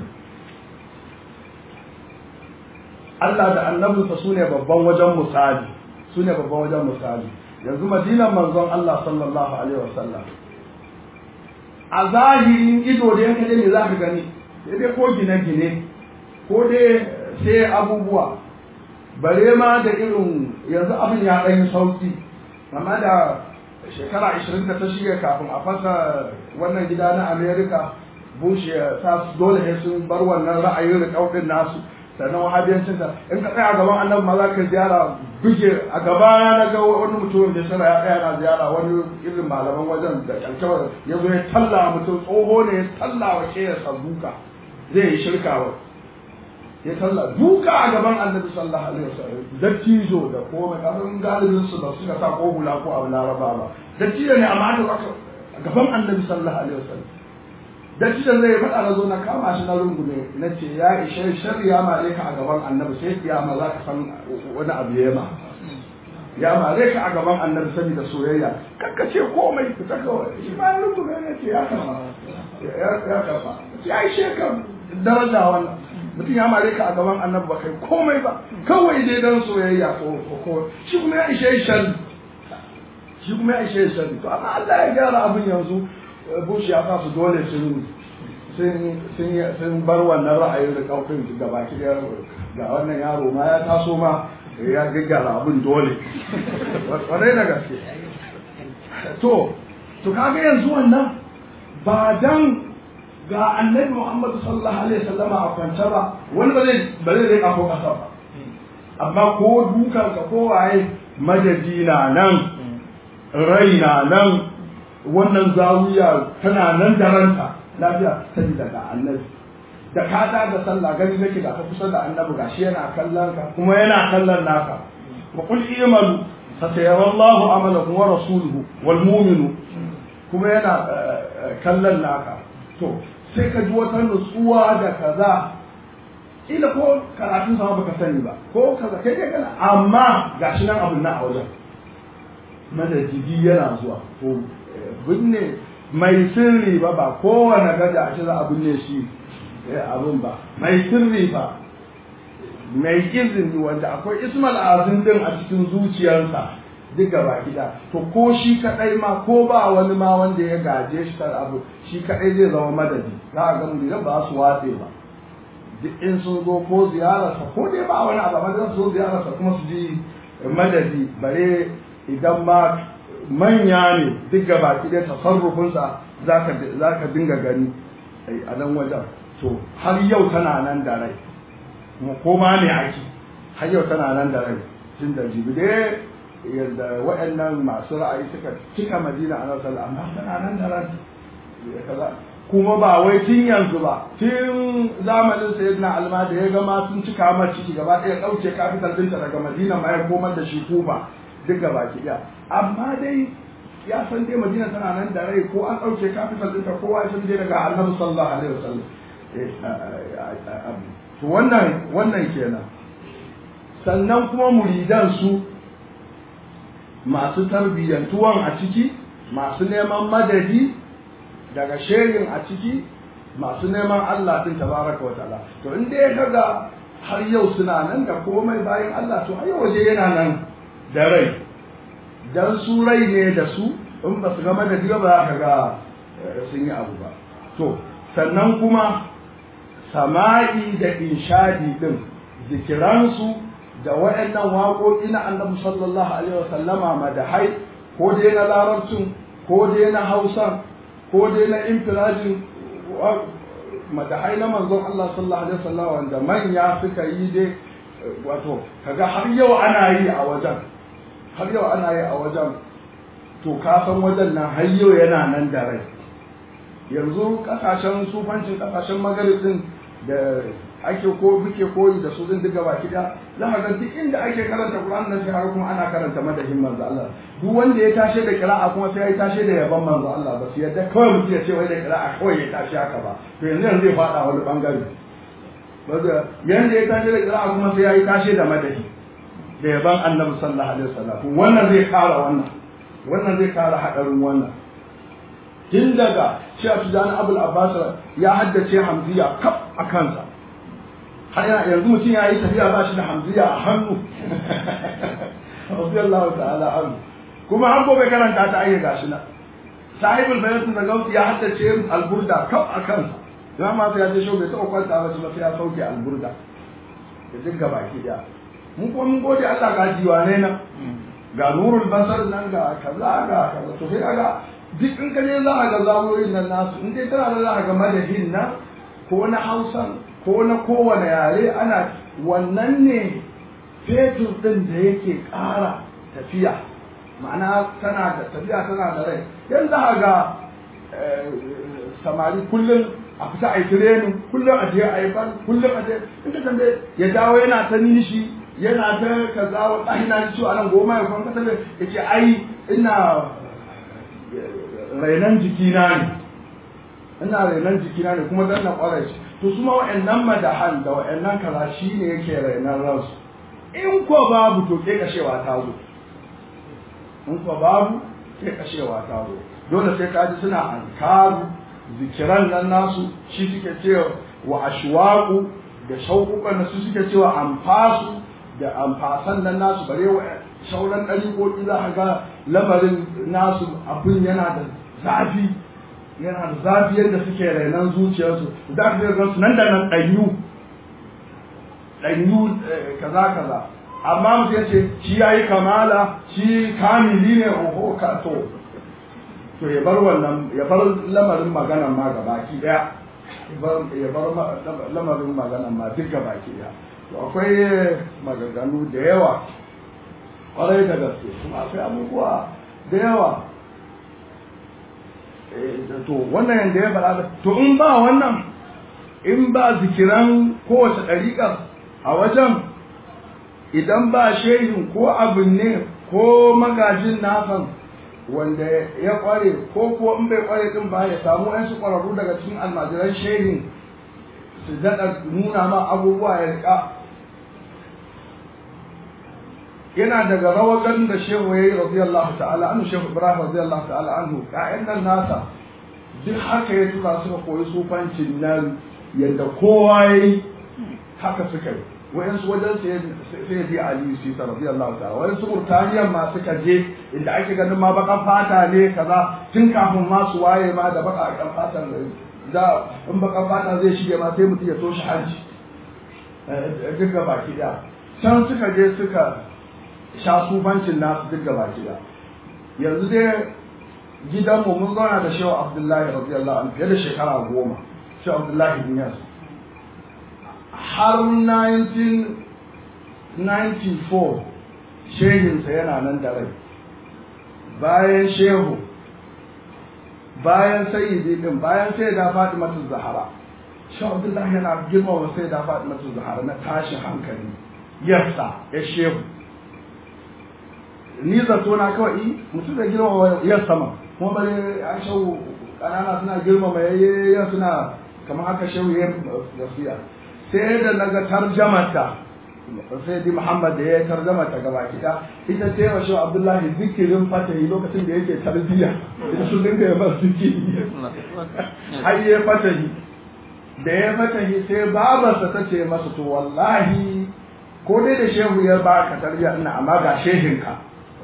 Allah da annabinsa su ne babban wajen misali su ne babban wajen misali yanzu madinan manzon Allah sallallahu alaihi wasallam a zahirin ido da yanka ne za ka gani sai dai ko gine-gine ko dai sai abubuwa bare ma da irin yanzu abin ya ɗan sauki amma da shekara ashirin da ta shige kafin a fasa wannan gida na america bush ya sa su dole sai sun bar wannan ra'ayin rikaudin nasu sannan wahabiyancin ta in ka tsaya gaban annabi ma za ka ziyara buge a gaba na ga wani mutum da sana ya tsaya na ziyara wani irin malaman wajen da kyalkyawar ya zo ya talla mutum tsoho ne ya talla wa ke ya duka zai yi shirka wa ya talla duka a gaban annabi sallallahu alaihi wasallam dattijo da komai kafin galibin su ba suka sa ko hula ko abu laraba ba dattijo ne amma da aka a gaban annabi sallallahu alaihi wasallam dattijo zai faɗa na zo na kama shi na rungume na ce ya ishe shari'a mare ka a gaban annabi sai kiyama za ka san wani abu ya ma ya mare ka a gaban annabi saboda soyayya kakka ce komai ku ta kawai shi ma rungume ne ce ya karba ya karba ya ishe ka daraja wannan mutum ya mare ka a gaban annabi ba kai komai ba kawai dai dan soyayya ko ko shi kuma ya ishe shan shi kuma ya ishe shan to amma Allah ya gyara abin yanzu Bush ya sa su dole sun sun sun bar wannan ra'ayin da kaufin da baki da ga wannan yaro ma ya taso ma ya gaggara abin dole wadai da gaske to to kaga yanzu wannan ba dan ga annabi Muhammad sallallahu alaihi wasallam a kwance ba wani ba zai ba zai rika ko kasa ba amma ko dukan ka ko waye madadina nan rai na nan wannan zawiya tana nan da ranta lafiya sai daga annabi da ka ta da sallah gani nake da ka kusa da annabi gashi yana kallon ka kuma yana kallon naka wa qul i'malu fasayara Allahu amalakum wa rasuluhu wal mu'minu kuma yana kallon naka to sai ka ji wata nutsuwa da kaza ila ko karatun sama baka sani ba ko kaza kai kai kana amma gashi nan abun nan a wajen madajigi yana zuwa to binne mai sirri ba ba kowane gada a ce za a binne shi abun ba mai sirri ba mai izini wanda akwai ismal azin din a cikin zuciyarsa duk gaba gida to ko shi kadai ma ko ba wani ma wanda ya gaje shi kar abu shi kadai zai zama madadi za a ga muridan ba su watse ba duk in sun zo ko ziyararsa ko dai ba wani abu amma su zo ziyararsa kuma su ji madadi bare idan ma manya ne duk gaba ɗaya tasarrufinsa za ka dinga gani a nan wajen to har yau tana nan da rai ko ma ne ake har yau tana nan da rai tun da jibi dai yadda waɗannan masu ra'ayi suka cika madina a nan sallah amma tana nan da rai kuma ba wai tun yanzu ba tun zamanin sayyidina alma da ya gama sun cika mar ciki gaba ɗaya ɗauke kafital ɗinta daga madina ma ya komar da shi kufa duk gaba ki ɗaya amma dai ya san dai madina tana nan da rai ko an ɗauke capital ɗinta kowa ya san dai daga annabi sallallahu alaihi wasallam to wannan wannan kenan sannan kuma muridan su masu tarbiyyantuwan a ciki masu neman madadi daga shehin a ciki masu neman Allah din tabaraka wa ta'ala to in dai kaga har yau suna nan da komai bayan Allah to har yau waje yana nan da rai dan su rai ne da su in ba su gama da diga ba za ka ga sun yi abu ba to sannan kuma sama'i da inshadi din zikiransu da waɗannan waƙoƙi na annabi sallallahu alaihi wasallama madahai ko dai na larabcin ko dai na hausa ko dai na infirajin madahai na manzon Allah sallallahu alaihi wasallam wanda manya suka yi dai wato kaga har yau ana yi a wajen har yau ana yi a wajen to ka san wajen nan har yau yana nan da rai yanzu kasashen sufancin kasashen magaribin da ake ko muke koyi da su din duka baki da za ka ga duk inda ake karanta Qur'an nan sai har kuma ana karanta madahin manzo Allah duk wanda ya tashe da qira'a kuma sai ya tashe da yaban manzo Allah ba su yadda kawai mutum ya ce wai da qira'a kawai ya tashi haka ba to yanzu yanzu zai fada wani bangare wanda yanda ya tashe da qira'a kuma sai ya yi tashe da madahi da yaban Annabi sallallahu alaihi wasallam wannan zai kara wannan wannan zai kara hadarin wannan tun daga shi Abdul Abul Abbas ya haddace Hamziya kaf a kansa har yanzu mutum ya yi tafiya ba shi da hamziya a hannu radiyallahu ta'ala anhu kuma an gobe karanta ta ayyuka gashi na sahibul bayatin da gausi ya haddace alburda kaf a kansa za ma sai ya ce shau bai taɓa kwanta ba sai ya sauke alburda da duk gaba ki da mun kuma mun gode Allah ga jiwane nan ga nurul basar nan ga kaza ga kaza to sai kaga duk in ka je za a ga zawoyin nan nasu in dai tana da za a ga madahin nan ko na hausan ko na kowane yare ana wannan ne fetur ɗin da yake ƙara tafiya ma'ana tana da tafiya tana da rai yanzu a ga samari kullum a fita a yi tirenin kullum a je a yi ban kullum a je in ka tambaye ya dawo yana ta nishi yana ta kaza wa ɗahi na ciwo a nan goma ya kwan kasa ya ce ai ina rainan jikina ne ina rainan jikina ne kuma dan na ƙwarai to su ma wa'annan madahan da wa'annan kaza shi ne yake rainan ransu in ko babu to ke kashewa ta zo in ko babu ke kashewa ta zo dole sai ka ji suna ankaru zikiran nan nasu shi suke cewa wa ashwaqu da shauƙuƙan da su suke cewa amfasu da amfasan nan nasu bare wa sauran ɗariƙoƙi za ka ga lamarin nasu abin yana da zafi yana da zafi yadda suke rainan zuciyarsu za ka ga su nan da nan ɗanyu ɗanyu kaza kaza amma mutum ya ce shi ya yi kamala shi kamili ne oho ka to to ya bar wannan ya bar lamarin maganan ma ga baki daya ya bar lamarin maganan ma duk ga baki daya to akwai maganganu da yawa kwarai da gaske kuma akwai abubuwa da yawa to wannan yanda ya faɗa to in ba wannan in ba zikiran kowace ɗariƙar a wajen idan ba shehin ko abin ne ko magajin nasan wanda ya kware ko kuwa in bai kware din ba ya samu yan su kwararru daga cikin almajiran shehin su daɗa nuna ma abubuwa ya rika yana daga rawagan da shehu ya yi radiyallahu ta'ala anhu shehu ibrahim radiyallahu ta'ala anhu ƴaƴan nan nasa duk haka ya tura suka koyi sufancin nan yadda kowa ya yi haka suka yi wayansu wajen sai je Ali Sisa radiyallahu ta'ala wayansu Murtaniyan ma suka je inda ake ganin ma bakan fata ne kaza tun kafin ma su waye ma da bakan fatan da in bakan fata zai shige ma sai mutum ya toshe hanci duk ga baki da can suka je suka sha sufancin nasu duk ga baki da yanzu dai gidanmu mun zauna da Shehu Abdullahi radiyallahu anhu fiye da shekara goma Shehu Abdullahi bin Yasir har 1994 shehinsa yana nan da rai bayan shehu bayan sayyidi din bayan sai da fatimatu zahara shehu abdullahi yana girmama sai da fatimatu zahara na tashin hankali yassa ya shehu ni zato na kawai mutum da girmama yassa ma kuma bare an shehu kanana suna girmama yayye suna kamar haka shehu ya gaskiya sai da naga tarjamata sai di Muhammad da ya tarjamata gaba kida ita ce wa shehu Abdullahi zikirin fatahi lokacin da yake tarbiya ita sun dinga ya bar zikiri har ya fatahi da ya fatahi sai babarsa ta ce masa to wallahi ko dai da shehu ya ba ka tarbiya ina amma ga shehinka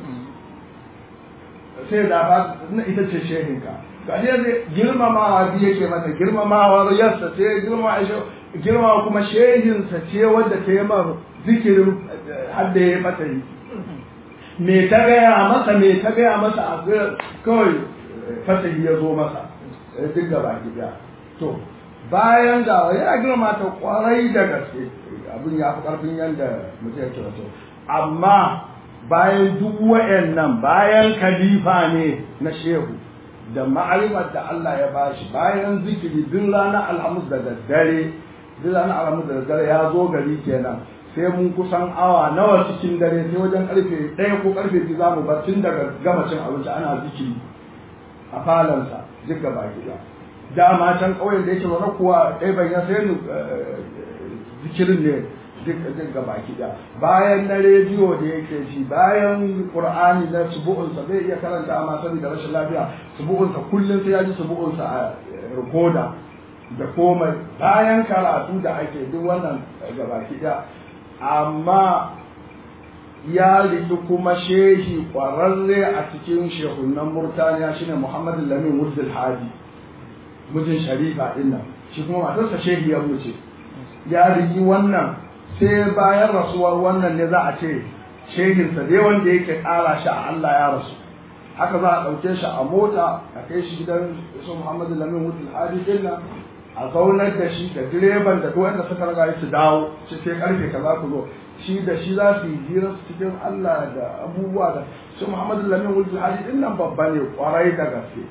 sai da ba ita ce shehinka ga ne girmamawa biyu yake mata girmamawa yarsa sai girmama girma kuma shehinsa ce wadda ta yi mar zikirin hadda ya mata yi me ta gaya masa me ta gaya masa a kawai fasahi ya zo masa duk gaba gida to bayan ga ya girma ta kwarai da gaske abin ya fi karfin yadda mutum yake wato amma bayan duk wa'annan bayan khalifa ne na shehu da ma'arifar da Allah ya bashi bayan zikiri duk ranar alhamis da daddare duk ranar alhamis da daddare ya zo gari kenan sai mun kusan awa nawa cikin dare sai wajen karfe ɗaya ko karfe biyu za mu bar tun daga gama cin abinci ana zikiri a falansa duk gaba gida dama can ƙauyen da yake zaune kuwa ɗaya ban ya sai zikirin ne duk gaba gida bayan na rediyo da yake ji bayan qur'ani na subu'unsa zai iya karanta amma saboda rashin lafiya subu'unsa kullum sai ya ji subu'unsa a rikoda da komai bayan karatu da ake duk wannan gaba gida amma ya riki kuma shehi ƙwararre a cikin shehunan Murtaniya shine Muhammad Lamin Wurdul Hadi mijin Sharifa din nan shi kuma matarsa shehi ya wuce ya riki wannan sai bayan rasuwar wannan ne za a ce shehinsa dai wanda yake ƙara shi a Allah ya rasu haka za a ɗauke shi a mota a kai shi gidan su Muhammad Lamin Wurdul Hadi din nan a zaunar da shi da direban da duk wanda suka raga su dawo shi sai karfe kaza ku zo shi da shi za su yi hira cikin Allah da abubuwa da su Muhammadu Lamin Wulfil Hadi din nan babba ne kwarai da gaske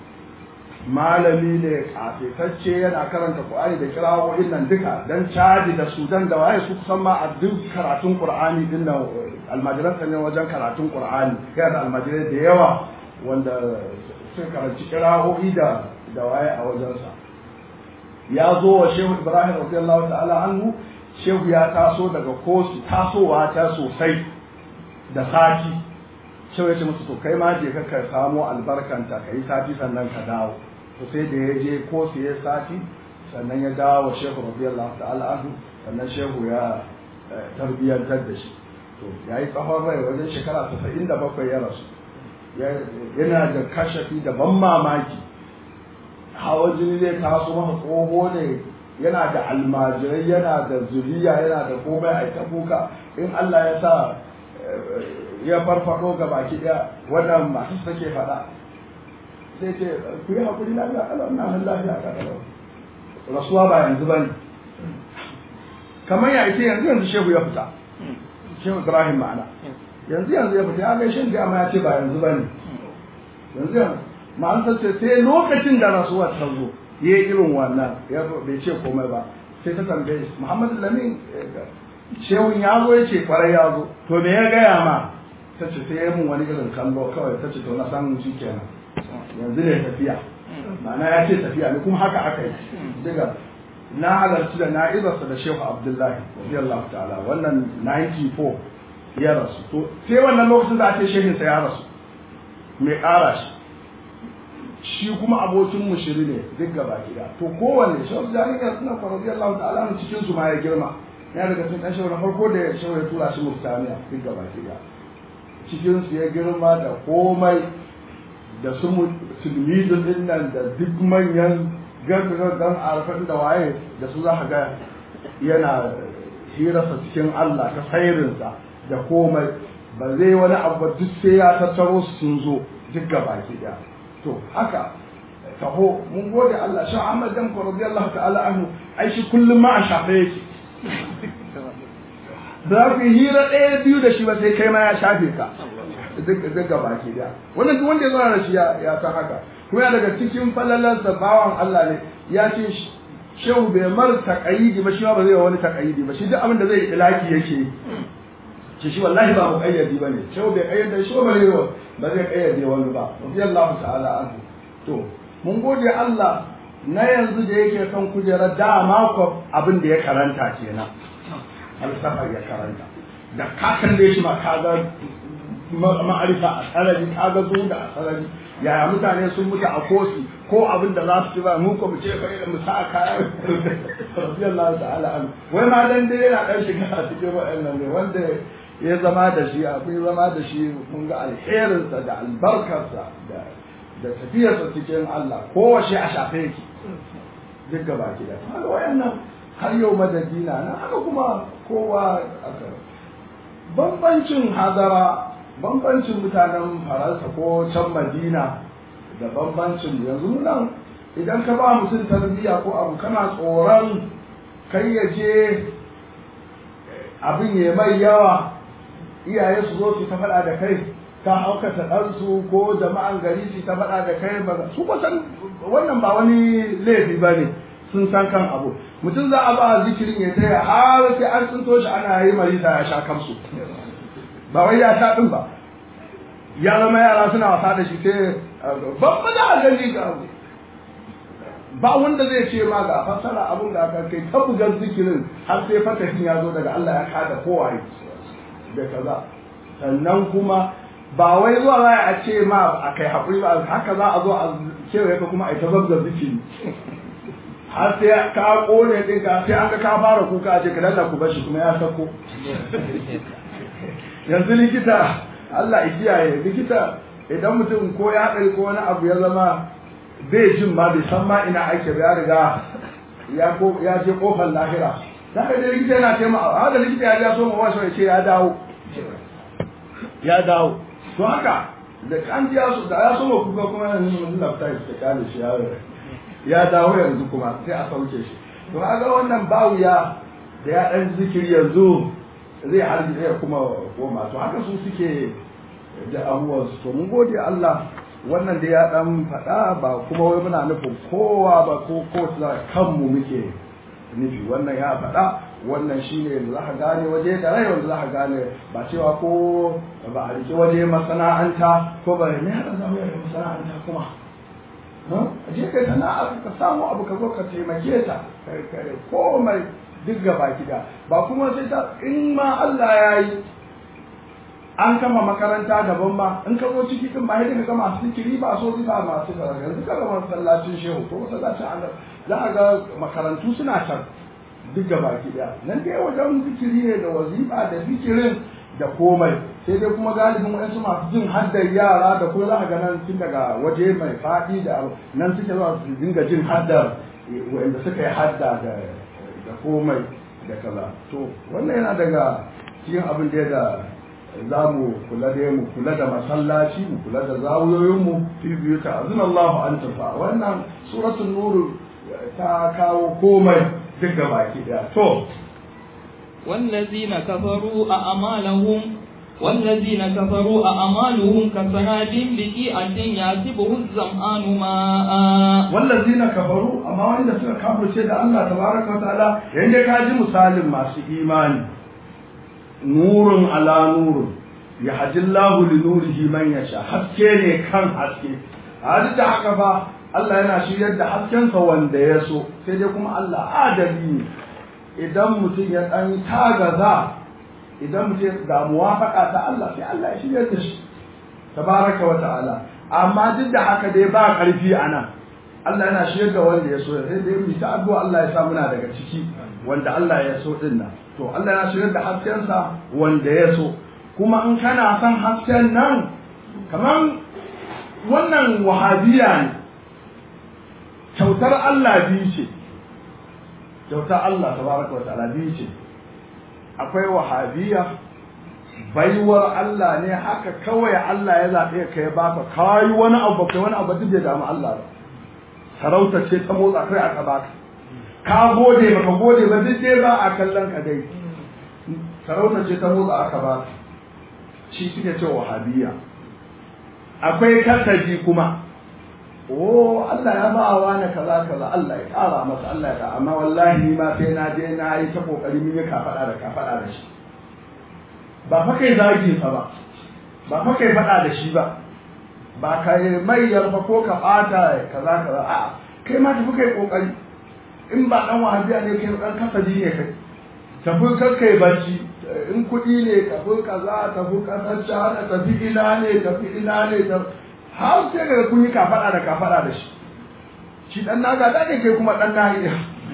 malami ne kafetacce yana karanta Qur'ani da kirawoyin nan duka dan caji da Sudan da waye su kusan ma a duk karatun Qur'ani din nan almajiran ne wajen karatun Qur'ani yana da almajirai da yawa wanda sun karanci kirawoyi da da waye a wajensa ya zo wa Shehu Ibrahim radiyallahu ta'ala anhu shehu ya taso daga kosu tasowa ta sosai da sati shehu ya ce musu to kai ma je ka ka samo albarkanta ka yi sati sannan ka dawo to sai da ya je kosu ya sati sannan ya dawo wa shehu radiyallahu ta'ala anhu sannan shehu ya tarbiyyantar da shi to ya yi tsawon rai wajen shekara tasa'in da bakwai ya rasu yana da kashafi da ban mamaki hawa jini zai taso masa tsoho ne yana da almajirai yana da zuriya yana da komai a ta kuka in Allah ya sa ya farfado ga baki daya wannan masu take faɗa sai ce ku yi hakuri lafiya kalau ina nan lafiya ka kalau rasuwa ba yanzu bane kamar ya ce yanzu yanzu shehu ya fita shehu Ibrahim ma'ana yanzu yanzu ya fita ya gaishe da amma ya ce ba yanzu bane yanzu yanzu ma'an ce sai lokacin da rasuwa ta zo ya yi irin wannan ya bai ce komai ba sai ta tambaye shi Muhammadu Lamin shehun ya zo ya ce kwarai ya zo to me ya gaya ma ta ce sai ya mun wani irin kallo kawai ta ce to na san shi kenan yanzu ne tafiya ma'ana ya ce tafiya ne kuma haka aka yi daga na halarci da na'izarsa da shehu abdullahi radiyallahu ta'ala wannan 94 ya rasu to sai wannan lokacin da ake shehinsa ya rasu mai ƙara shi shi kuma abokin mushiri ne duk gaba gida to kowanne shehu jami'a suna fa radiyallahu ta'ala mu cikin su ma ya girma ya daga cikin ɗan shehu na farko da shehu ya tura shi murtaniya duk gaba gida cikin su ya girma da komai da su tilmidin din nan da duk manyan gaggagan arfan da waye da su za ka ga yana hirarsa cikin Allah ta sairinsa da komai ba zai wani abu duk sai ya tattaro su sun zo duk gaba gida to haka taho mun gode Allah shi Ahmad dan ko radiyallahu ta'ala anhu ai shi kullum ma a shafe yake za ku hira ɗaya biyu da shi ba sai kai ma ya shafe ka duk gaba ke da wannan duk wanda ya zauna da shi ya san haka kuma daga cikin falalar da bawan Allah ne ya ce shehu bai mar taƙayidi ba shi ma ba zai wani taƙayidi ba shi duk abin da zai ilaki yake ce shi wallahi ba mu kayyadi bane shehu bai kayyade shi ba ne ba zai kayyade wani ba radiyallahu ta'ala anhu to mun gode Allah na yanzu da yake kan kujerar dama ko abin da ya karanta kenan falsafa ya karanta da ka kalle shi ma ka ga ma'arifa a sarari ka ga zo da a sarari yaya mutane sun mutu a kosi ko abin da za su ci ba mu ko mu ce fa mu sa kaya radiyallahu ta'ala anhu wai ma dan dai yana dan shiga a cikin wa'annan ne wanda ya zama da shi akwai zama da shi kun ga alherinsa da albarkarsa da da tafiyarsa cikin Allah kowace a shafe yake duk gaba ki da haka wayannan har yau madadina na haka kuma kowa aka bambancin hadara bambancin mutanen faransa ko can madina da bambancin yanzu nan idan ka ba mutum tarbiyya ko abu kana tsoron kai ya je abin ya mai yawa iyaye su zo su ta faɗa da kai ka haukata ɗansu ko jama'an gari su ta faɗa da kai ba su kusan wannan ba wani laifi ba ne sun san kan abu mutum za a ba zikirin ya taya har sai an tsinto shi ana yi marisa ya sha kansu ba wai ya sha ɗin ba ya zama yara suna wasa da shi sai babba da a gani ga abu ba wanda zai ce ma ga fassara abun da aka kai ta bugar zikirin har sai fatahin ya zo daga Allah ya kada kowaye da kaza sannan kuma ba wai zuwa za a ce ma a kai haƙuri ba haka za a zo a kewaye ka kuma a ta zabga zikiri har sai ka kone ɗin ka sai an ga ka fara kuka a ce ka dalla ku bashi kuma ya sako yanzu likita Allah ya kiyaye likita idan mutum ko ya haɗari ko wani abu ya zama bai jin ma bai san ma ina ake ba ya riga ya ko ya je kofar lahira zaka je likita yana taimaka haka likita ya ja so ma wasu ya ce ya dawo ya dawo to haka da kan ji su da ya so ma kuka kuma yanzu mun lafta shi ta kale shi ya ya dawo yanzu kuma sai a sauke shi to haka wannan bawuya da ya dan zikiri yanzu zai harbi zai kuma koma to haka su suke da abubuwan su to mun gode Allah wannan da ya dan faɗa ba kuma wai muna nufin kowa ba ko ko kanmu muke nufi wannan ya faɗa wannan shine da za ka gane waje da rai wanda za ka gane ba cewa ko ba a rike waje masana'anta ko ba ne hada zama da masana'anta kuma a je kai sana'a ka samu abu ka zo ka taimake ta komai duk gaba gida ba kuma sai ta in ma Allah ya yi an kama makaranta daban ma in ka zo ciki din ba yadda ka ga masu zikiri ba so ba masu karatu yanzu ka ga masallacin shehu ko masallacin Allah za a ga makarantu suna can duk gaba gida nan dai wajen zikiri ne da wazifa da zikirin da komai sai dai kuma galibin waɗansu masu jin haddar yara da kuma za a ga nan tun daga waje mai faɗi da nan suke zuwa su dinga jin haddar wanda suka yi hadda da da komai da kaza to wannan yana daga cikin abin da da za mu kula da mu kula da masallaci mu kula da zawuyoyinmu fi biyu ta azin Allahu an tafa wannan suratul nur ta kawo komai duk da baki daya to والذين كفروا أعمالهم والذين كفروا أعمالهم كسراب بقيعة يحسبه الظمآن ماء والذين كفروا أما وإن سنة كفر سيد الله تبارك وتعالى عند كاجي مسالم ما إيماني نور على نور يهدي الله لنوره من يشاء haske ne kan haske a da haka ba Allah yana shiryar da haskensa wanda ya so sai dai kuma Allah adali ne idan mutum ya ɗan tagaza idan mutum ga muwafaka ta Allah sai Allah ya shirya da shi tabaraka wa ta'ala amma duk da haka dai ba ƙarfi a nan Allah yana shirya da wanda ya so sai dai mu ta addu'a Allah ya sa muna daga ciki wanda Allah ya so din nan to Allah yana shirya da haskensa wanda ya so kuma in kana son hasken nan kamar wannan wahabiya ne kyautar Allah biyu ce kyautar Allah tabaraka wata'ala biyu ce akwai wahabiya baiwar Allah ne haka kawai Allah ya zaɓe ka ya baka kayi wani abu kai wani abu duk bai damu Allah ba sarauta ce ta motsa kai aka baka ka gode baka gode ba duk dai ba a kallon ka dai sarauta ce ta motsa aka baka shi suke ce wahabiya akwai kasaji kuma oh Allah ya ba wa na kaza kaza Allah ya kara masa Allah ya kara amma wallahi ma sai na je na yi ta kokari mun yi kafada da kafada da shi ba fa kai zagi sa ba ba fa kai fada da shi ba ba kai mai yarfa ko ka bata kaza kaza a kai ma tafi kai kokari in ba dan wahabiya ne kai dan kasaji ne kai tafi kakkai bacci in kuɗi ne tafi kaza tafi kasar shahada tafi ina ne tafi ina ne tafi har sai daga kun yi kafaɗa da kafaɗa da shi shi ɗan naga da ne kai kuma ɗan nahi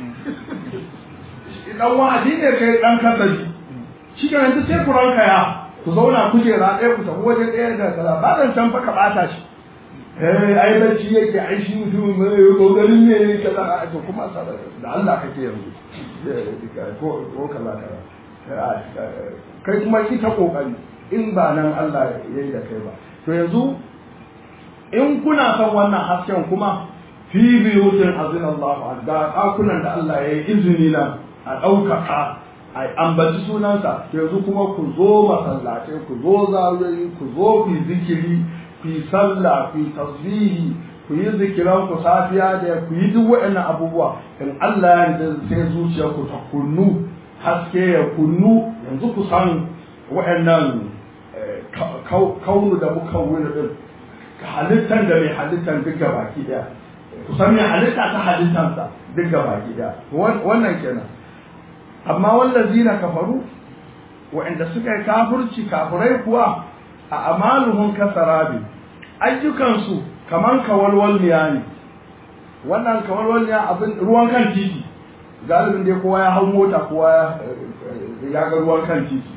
ɗan wa'adi ne kai ɗan kasaji shi ke yanzu sai ku ranka ya ku zauna kujera ɗaya ku tafi waje ɗaya da kaza ba zan can fa ka ɓata shi eh ai bacci yake ai shi mutum mai kokarin ne kaza to kuma da Allah kake yanzu ko ko kaza kaza kai kuma ki ta kokari in ba nan Allah ya yi da kai ba to yanzu in kuna son wannan hasken kuma fi biyutin azin Allah ga ɗakunan da Allah ya yi izini nan a ɗaukaka a ambaci sunansa yanzu kuma ku zo masallatai ku zo zawiyoyi ku zo ku yi zikiri ku yi sallah ku yi tasbihi ku yi zikiran ku safiya da ku yi duk waɗannan abubuwa in Allah ya sai zuciyarku ta kunnu haske ya kunnu yanzu ku san waɗannan kaunu da muka wuri din halittar da mai halittar duk baki daya ku san mai halitta ta halittarsa duk baki daya wannan kenan amma wallazina kafaru waɗanda suka yi kafirci kafirai kuwa a amaluhum kasarabi ayyukansu kaman kawalwalniya ne wannan kawalwalniya abin ruwan kan titi galibin dai kowa ya hau mota kowa ya ga ruwan kan titi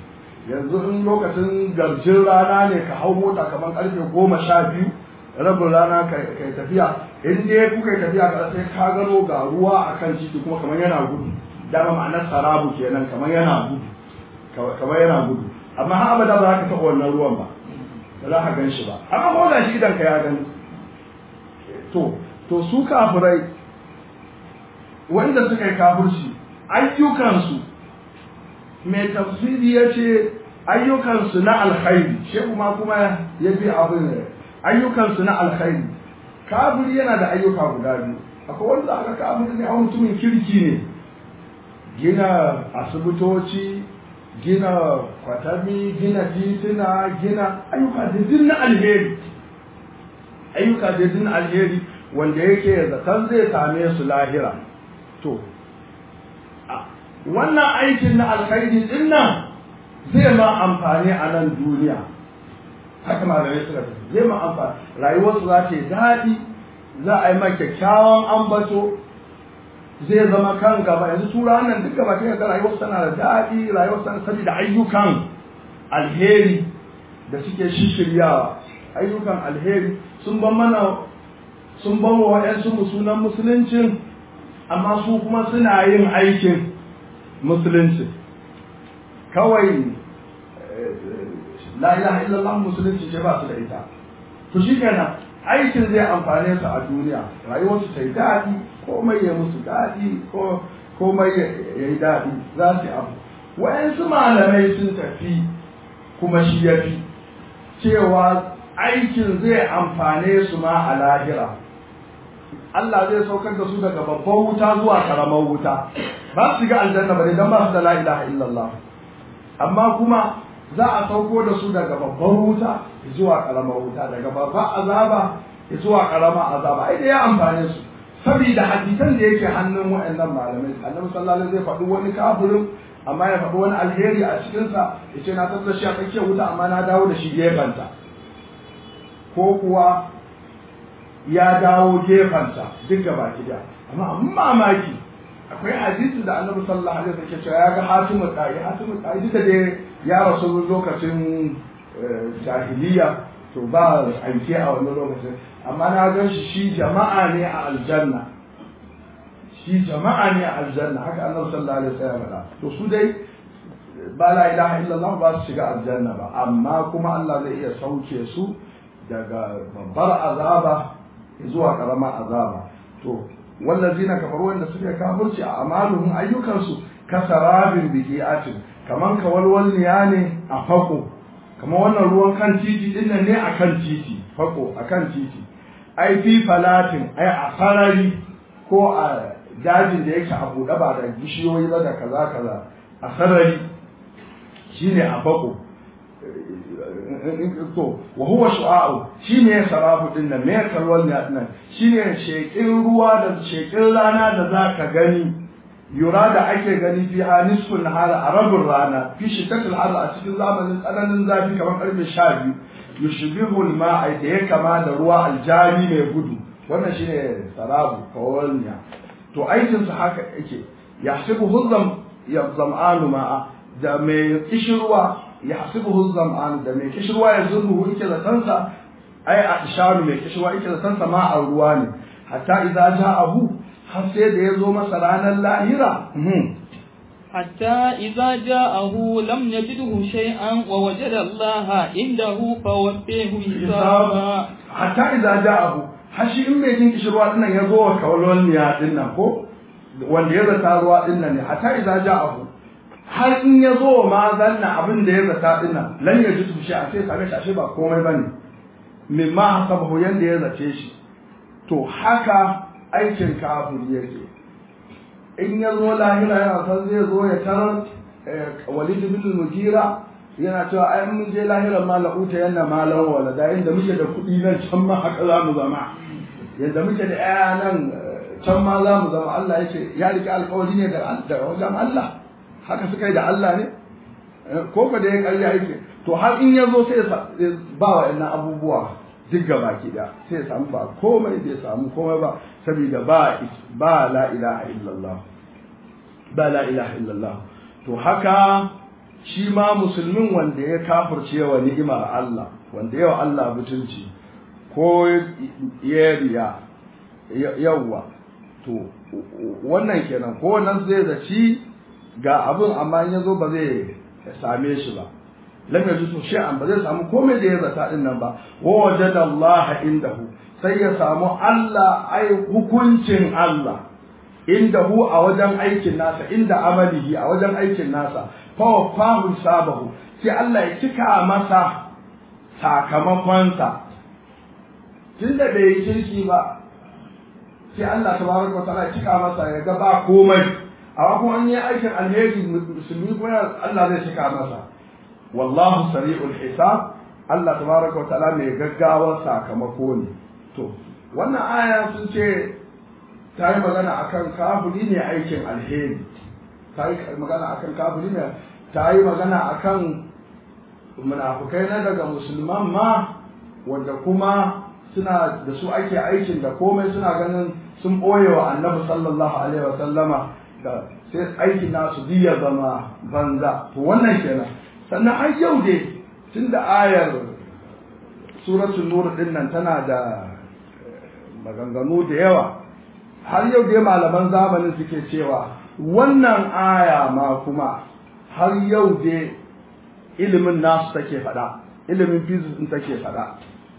yanzu in lokacin garjin rana ne ka hau mota kamar karfe goma sha biyu rabin rana ka yi tafiya in dai kuka yi tafiya ka sai ka gano ga ruwa a kan titi kuma kamar yana gudu dama ma'anar sarabu kenan kamar yana gudu kamar yana gudu amma har abada ba za ka taɓa wannan ruwan ba ba za ka gan shi ba amma ko da shi idan ka ya gani to to su kafirai wanda suka yi kafirci ayyukansu mai tafsiri ya ce ayyukansu na alkhairi shi kuma kuma ya bi abin ayyukansu na alkhairi kafiri yana da ayyuka guda biyu akwai wanda aka kafiri ne a mutumin kirki ne gina asibitoci gina kwatami gina tituna gina ayyuka da na alheri ayyuka da na alheri wanda yake zaton zai same su lahira to wannan aikin na alkhairi din nan zai ma amfani a nan duniya haka malamai suka tafi zai ma amfani rayuwarsu za ta yi daɗi za a yi ma kyakkyawan ambato zai zama kan gaba yanzu tura nan duk gaba ta ga rayuwarsu tana da daɗi rayuwarsu tana saboda ayyukan alheri da suke shishiryawa ayyukan alheri sun ban mana sun ban wa wa'yansu sunan musuluncin amma su kuma suna yin aikin musulunci kawai la ilaha illallah musulunci ce ba su da ita to shi kenan aikin zai amfane su a duniya rayuwarsu ta yi daɗi komai ya musu daɗi ko komai ya yi daɗi za su yi abu wayansu malamai sun tafi kuma shi ya fi cewa aikin zai amfane su ma a lahira Allah zai saukar da su daga babban wuta zuwa karamar wuta ba su ga aljanna ba dan ba su da la ilaha illallah amma kuma za a sauko da su daga babban wuta zuwa karamar wuta daga babban azaba zuwa karamar azaba ai da ya amfane su saboda hadisan da yake hannun waɗannan malamai annabi sallallahu alaihi zai faɗi wani kafirin amma ya faɗi wani alheri a cikinsa ya ce na tattara shi a tsakiyar wuta amma na dawo da shi gefenta ko kuwa ya dawo gefenta duk gaba da amma abin mamaki akwai hadisi da annabi sallallahu alaihi wasallam ke cewa ya ga hatimu ta'i hatimu ta'i duka dai ya rasu lokacin jahiliya to ba aike a wannan lokacin amma na gan shi shi jama'a ne a aljanna shi jama'a ne a aljanna haka annabi sallallahu alaihi wasallam faɗa to su dai ba la ilaha illallah ba su shiga aljanna ba amma kuma Allah zai iya sauke su daga babbar azaba zuwa karamar azaba to wallazina kafaru wanda suke kafirci a amaluhum ayyukansu kasarabin biqi'atin kaman kawalwalniya ne a fako kamar wannan ruwan kan titi din nan ne akan titi fako akan titi ai fi falatin ai a farari ko a dajin da yake a buɗe ba da bishiyoyi ba da kaza kaza a sarari shine a fako to wa huwa shu'a'u shine sarafu din nan me kalwal ne nan shine shekin ruwa da shekin rana da zaka gani yura da ake gani fi ha nisfun nahar a rabin rana fi shiddatul har a cikin zamanin tsananin zafi kamar karfe 12 yushbihu al-ma'a da ya kama da ruwa aljari mai gudu wannan shine sarabu kawalniya to aikin sa haka yake yahsibu huzam ya zam'anu ma'a da mai kishirwa yahsibuhu zam'an da mai kishirwa ya zurruhu yake da kansa ai a isharu mai kishirwa yake da kansa ma a ruwa ne hatta idza ja'ahu har sai da ya zo masa ranar lahira حتى إذا جاءه لم يجده شيئا ووجد الله عنده فوفيه حسابا حتى إذا جاءه hashi in mai jin kishirwa dinnan ya zo wa kawalwalniya dinnan ko wanda ya zata ruwa dinnan ne hatta idza ja'ahu har in ya zo ma zanna abin da ya zata dinnan lan ya ji tushe a sai kaga shashe ba komai bane mimma hasabahu yanda ya zace shi to haka aikin kafir yake in ya zo lahira yana san zai zo ya tarar walid bin mujira yana cewa ai mun je lahira ma la'uta yanna malan walada inda muke da kuɗi nan can ma haka za mu zama yadda muke da ƴaƴa nan can ma za mu zama Allah ya ce ya riƙe alƙawari ne da wajen Allah haka suka yi da Allah ne ko ka da ya ƙarya yake to har in ya zo sai ya ba wa ƴannan abubuwa duk gaba ki da sai ya samu ba komai bai samu komai ba saboda ba ba la ilaha illallah ba la ilaha illallah to haka shi ma musulmin wanda ya kafirce wa ni'imar Allah wanda yawa Allah mutunci ko ya riya yawwa to wannan kenan ko wannan zai zaci ga abin amma in yazo ba zai same shi ba lam yajidu shay'an ba zai samu komai da ya zata din nan ba wa wajada Allah indahu sai ya samu Allah ai hukuncin Allah indahu a wajen aikin nasa inda amalihi a wajen aikin nasa fa wafahu sabahu sai Allah ya cika masa sakamakonsa tunda bai yi kirki ba sai Allah tabaraka wa ta'ala ya cika masa ya ga ba komai amma kuma an yi aikin alheri musulmi kuma Allah zai cika masa wallahu sari'ul hisab Allah tabaraka wa ta'ala mai gaggawar sakamako ne to wannan aya sun ce ta yi magana akan kafiri ne aikin alheri ta yi magana akan kafiri ne ta yi magana akan munafukai na daga musulman ma wanda kuma suna da su ake aikin da komai suna ganin sun ɓoye wa annabi sallallahu alaihi wa sallama da sai aikin nasu biya zama banza to wannan kenan sannan har yau dai tunda ayar suratul nur din nan tana da maganganu da yawa har yau dai malaman zamanin suke cewa wannan aya ma kuma har yau dai ilimin nasu take faɗa ilimin physics din take faɗa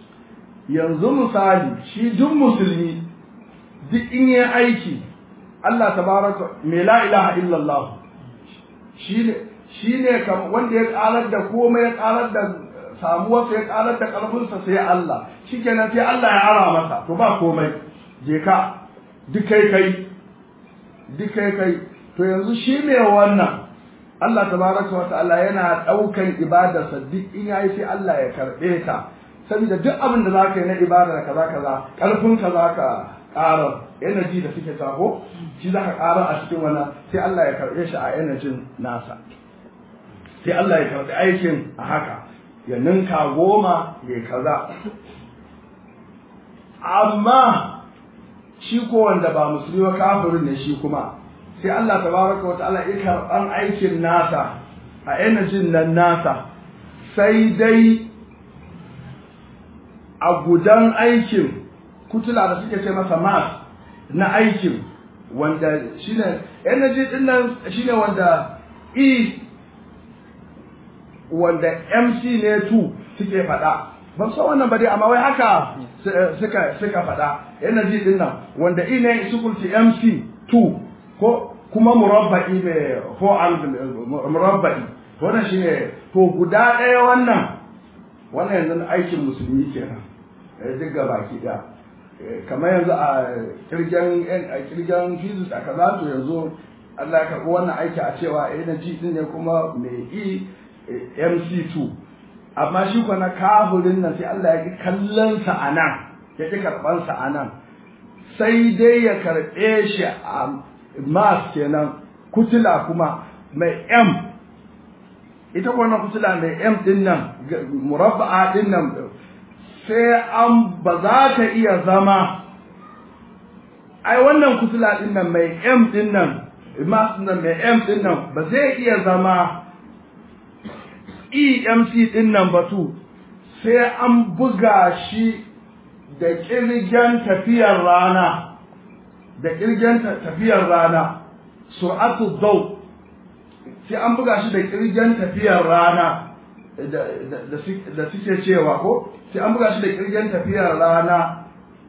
yanzu misali shi duk musulmi duk in yi aiki Allah tabaraka me la ilaha illallah shine shine kam wanda ya karar da komai ya karar da samuwarsa ya karar da karfinsa sai Allah shikenan sai Allah ya ara masa to ba komai je ka duk kai kai duk kai kai to yanzu shi ne wannan Allah tabaraka wa ta'ala yana daukan ibadarsa duk in yayi sai Allah ya karbe ta saboda duk abin da zaka yi na ibada kaza kaza karfin ka zaka ƙara energy da suke sako shi zaka ƙara a cikin wannan sai Allah ya karbe shi a energy nasa sai Allah ya karbi aikin a haka ya ninka goma ya kaza amma shi ko wanda ba musulmi ba kafirin ne shi kuma sai Allah tabaraka wa ta'ala ya karban aikin nasa a energy nan nasa sai dai a gudan aikin kutula da suke ce masa mas na aikin wanda shine energy din nan shine wanda e wanda mc ne 2 suke faɗa ban san wannan ba dai amma wai haka suka suka faɗa energy din nan wanda e ne is equal to mc 2 ko kuma murabba'i mai four angle murabba'i wannan shine to guda ɗaya wannan wannan yanzu aikin musulmi kenan duk ga baki ɗaya kamar yanzu a kirgen a kirgen physics a kaza to yanzu Allah ya karɓi wannan aiki a cewa energy din ne kuma mai e mc2 amma shi kuwa na kafirin nan sai Allah ya ki kallon sa a nan ya ki karɓan sa a nan sai dai ya karɓe shi a mas kenan kutula kuma mai m ita wannan kutula mai m din nan murabba'a din nan sai an ba za ta iya zama ai wannan kutula din nan mai m din nan mas nan mai m din nan ba zai iya zama EMC din nan batu sai an buga shi da kirgen tafiyar rana da kirgen tafiyar rana sur'atu daw sai an buga shi da kirgen tafiyar rana da suke cewa ko sai an buga shi da kirgen tafiyar rana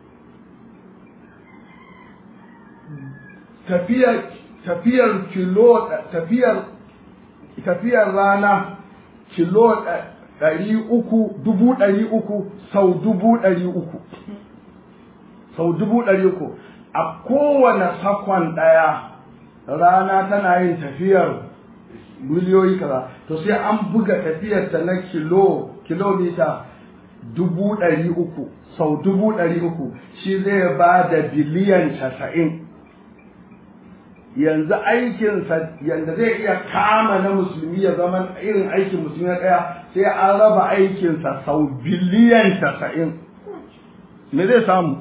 tafiyar tafiyar kilo tafiyar tafiyar rana kilo ɗari uku dubu ɗari uku sau dubu ɗari uku sau dubu ɗari uku a kowane sakon ɗaya rana tana yin tafiyar miliyoyi kaza to sai an buga tafiyar ta na kilo kilomita dubu ɗari uku sau dubu ɗari uku shi zai ba da biliyan casa'in yanzu aikinsa yanda zai iya kama na musulmi ya zama irin aikin musulmi na ɗaya sai an raba aikinsa sau biliyan casa'in me zai samu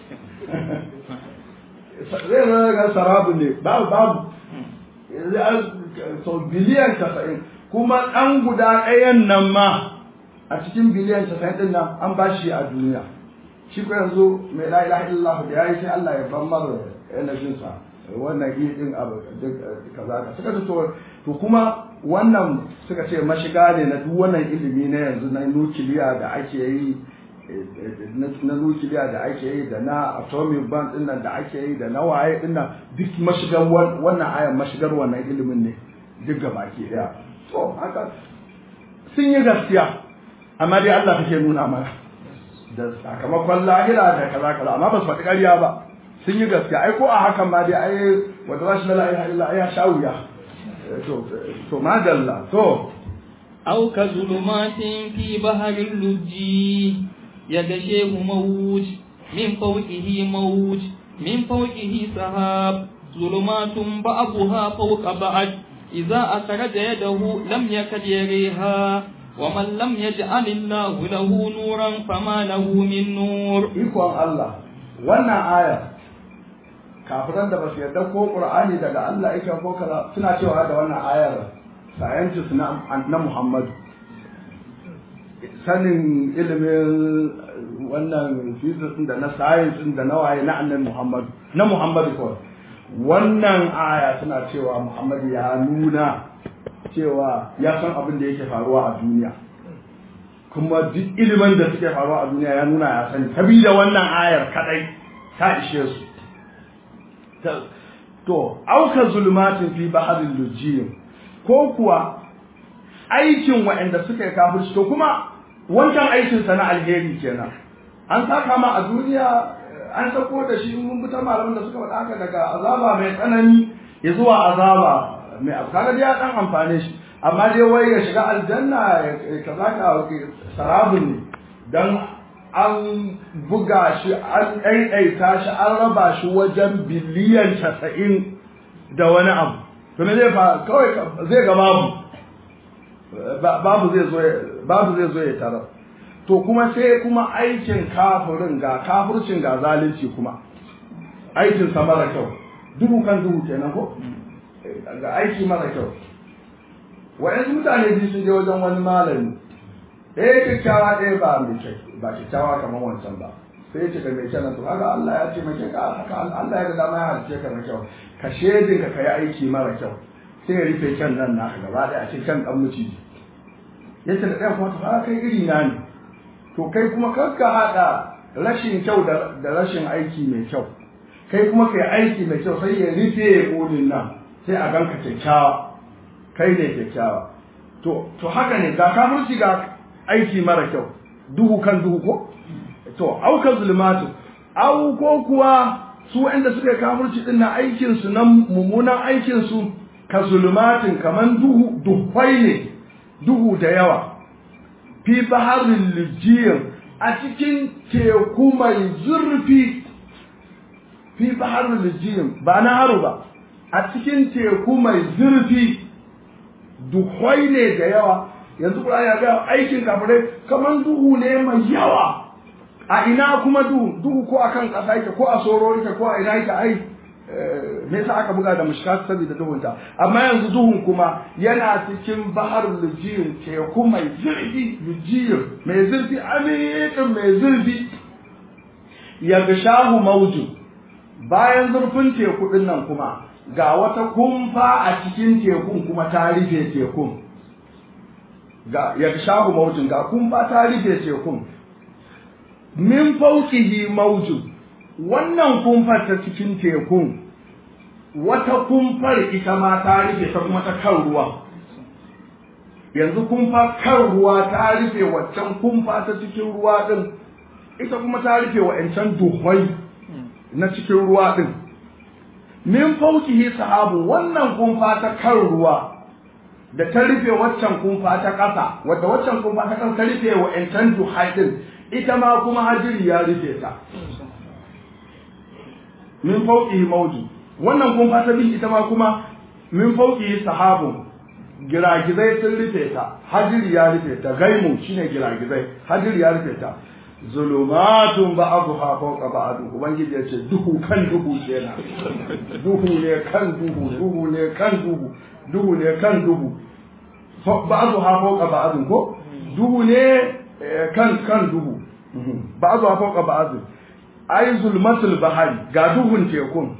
zai zama ga sarabu ne babu babu sau biliyan casa'in kuma ɗan guda ɗayan nan ma a cikin biliyan casa'in ɗin nan an ba shi a duniya shi ko yanzu mai la ilaha illallah da yayi sai Allah ya ban mara energy sa wannan yi din abu kaza ka suka to to kuma wannan suka ce mashiga ne na duk wannan ilimi na yanzu na nukiliya da ake yi na nukiliya da ake yi da na atomic bomb din nan da ake yi da na waye din nan duk mashigar wannan ayan mashigar wannan ilimin ne duk gabaki daya to haka sun yi gaskiya amma dai Allah kake nuna mana da sakamakon lahira da kaza kaza amma ba su faɗi ƙarya ba sun yi gaskiya ai ko a hakan ma dai ai wanda za shi na la'iha illa ai ya sha wuya to to madalla to أو كظلمات في بحر اللجي يغشيه موج من فوقه موج من فوقه سحاب ظلمات بعضها فوق بعض إذا أخرج يده لم يكد يريها ومن لم يجعل الله له نورا فما له من نور ikon Allah wannan aya kafiran da ba su yarda ko Qur'ani daga Allah yake ko kaza suna cewa da wannan ayar scientist na na Muhammad sanin ilimin wannan physics din da na science din da na waye na annabi Muhammad na Muhammad ko wannan aya suna cewa Muhammad ya nuna cewa ya san abin da yake faruwa a duniya kuma duk ilimin da suke faruwa a duniya ya nuna ya sani sabida wannan ayar kadai ta ishe su to auka zulmatin fi baharin lujiyin ko kuwa aikin waɗanda suka yi kafirci to kuma wancan aikin sa na alheri kenan an saka ma a duniya an sako da shi mun bi ta malaman da suka faɗa haka daga azaba mai tsanani ya zuwa azaba mai abu kaga ya dan amfane shi amma dai wai ya shiga aljanna kaza ka sarabun ne dan an buga shi an ɗaiɗaita shi an raba shi wajen biliyan casa'in da wani abu to me zai fa kawai zai ga babu babu zai zo babu zai zo ya tarar to kuma sai kuma aikin kafirin ga kafircin ga zalunci kuma aikin sa mara kyau duhu kan duhu kenan ko ga aiki mara kyau wa'yansu mutane biyu sun je wajen wani malami ɗaya kyakkyawa ɗaya ba mai kyau ba kyakkyawa kamar wancan ba sai ce ka mai kyau to haka Allah ya ce mai kyau haka Allah ya ga dama ya halice ka mai kyau ka shedin ka kai aiki mara kyau sai ya rufe kyan nan naka gaba ɗaya a cikin kyan ɗan miciji ya ce da ɗaya kuma ta kai iri na ne to kai kuma kar ka haɗa rashin kyau da rashin aiki mai kyau kai kuma kai aiki mai kyau sai ya rufe ƙulin nan sai a ganka kyakkyawa kai ne kyakkyawa to to haka ne ga kafirci ga aiki mara kyau duhu kan duhu ko to auka zulmatu au ko kuwa su wanda suka kafirci din na aikin su nan mummunan aikin su ka zulmatin kaman duhu duhwai ne duhu da yawa fi baharin lijiyar a cikin teku mai zurfi fi baharin lijiyar ba na haru ba a cikin teku mai zurfi duhwai ne da yawa yanzu kuma ya ga aikin kafirai kamar duhu ne mai yawa a ina kuma duhu duhu ko akan ƙasa yake ko a soro yake ko a ina yake ai me yasa aka buga da mushkat saboda duhunta amma yanzu duhun kuma yana cikin bahar lujiyin teku mai zurfi lujiyin mai zurfi amiƙin mai zurfi ya shahu mauju bayan zurfin teku din nan kuma ga wata kumfa a cikin tekun kuma ta rufe tekun ga ya shahu maujin ga kumfa ta rufe tekun min fauqihi maujin wannan kumfar ta cikin tekun wata kumfar ita ma ta rufe ta kuma ta kan ruwa yanzu kumfa kan ruwa ta rufe waccan kumfa ta cikin ruwa din ita kuma ta rufe wa'ancan duhwai na cikin ruwa din min fauqihi sahabu wannan kumfa ta kan ruwa da ta rufe waccan kumfa ta ƙasa wadda waccan kumfa ta ƙasa ta rufe wa'ancan duhai din ita ma kuma hajiri ya rufe ta min fauqihi mawju wannan kumfa ta bin ita ma kuma min fauqihi sahabun giragizai sun rufe ta hajiri ya rufe ta gaimu shine giragizai hajiri ya rufe ta zulumatun ba'dha fawqa ba'd ubangiji yace duhu kan duhu kenan duhu ne kan duhu duhu ne kan duhu duhu ne kan duhu ba'adu ha fauka ba'adun ko duhu ne kan kan duhu ba'adu ha fauka ba'adun ai zulmatul bahari ga duhun tekun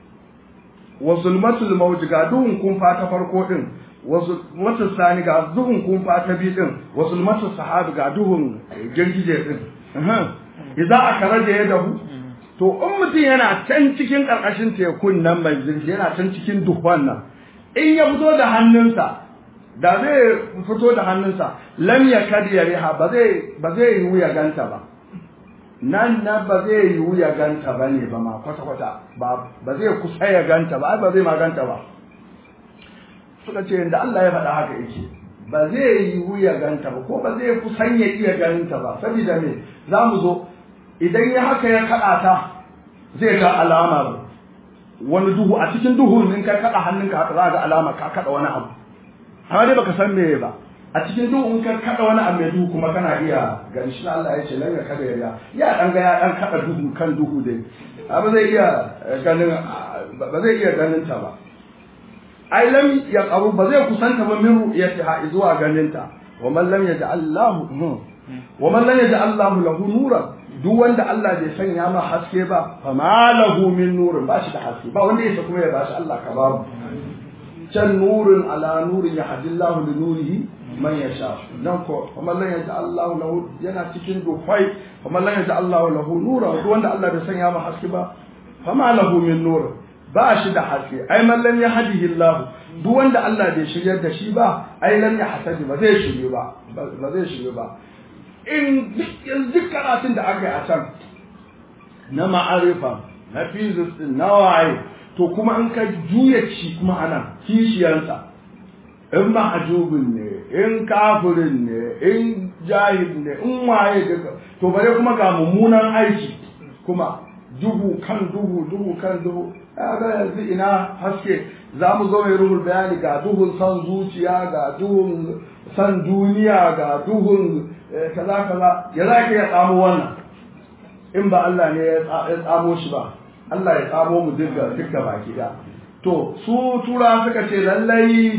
wa zulmatul mawj ga duhun kumfa ta farko din wa zulmatul sani ga duhun kumfa ta bi din wa zulmatul sahabi ga duhun girgije din idan aka rage ya dahu to in mutum yana can cikin karkashin tekun nan mai zurfi yana can cikin duhun nan in ya fito da hannunsa da zai fito da hannunsa lam yakad yariha ba zai ba zai yi ya ganta ba nan na ba zai yiwu ya ganta ba ne ba ma kwata-kwata ba zai kusa ya ganta ba ba zai ma ganta ba suka ce da Allah ya faɗa haka yake ba zai yiwu ya ganta ba ko ba zai kusan ya iya ganta ba saboda me za mu zo idan ya haka ya kaɗa ta zai ga alamar wani duhu a cikin duhun in ka kaɗa hannunka haka za ga alama ka kaɗa wani abu amma dai baka san me ba a cikin duhu in ka kada wani abu mai duhu kuma kana iya gani shi Allah ya ce lan ya kada ya ya dan ga ya dan kada duhu kan duhu dai ba zai iya ganin ba zai iya ganin ta ba ai lam ya qaru ba zai kusanta ba min ru'yatiha zuwa ganin ta wa man lam yaj'al Allah wa man lam yaj'al Allah lahu nuran duk wanda Allah bai sanya ma haske ba fa ma lahu min nurin ba shi da haske ba wanda yake kuma ya ba shi Allah ka babu can nurin ala nurin ya hadillahu li nurihi man yasha nan ko kuma lan yaja Allahu lahu yana cikin dufai kuma lan yaja Allahu lahu nura duk wanda Allah bai sanya ma haske ba fama lahu min nur ba shi da haske ai man lam yahdihi Allah duk wanda Allah bai shiryar da shi ba ai lam yahtaji ba zai shirye ba ba zai shirye ba in duk karatun da aka yi a can na ma'arifa na physics na waye to kuma in ka juya shi kuma anan kishiyarsa in ma'ajubin ne in kafirin ne in jahil ne in waye duka to bare kuma ga mummunan aiki kuma duhu kan duhu duhu kan duhu ga yanzu ina haske za mu zo mai ruhul bayani ga duhun san zuciya ga duhun san duniya ga duhun kaza kaza ya za ka ya tsamo wannan in ba Allah ne ya tsamo shi ba Allah ya tsamo mu duka duka baki da to su tura suka ce lallai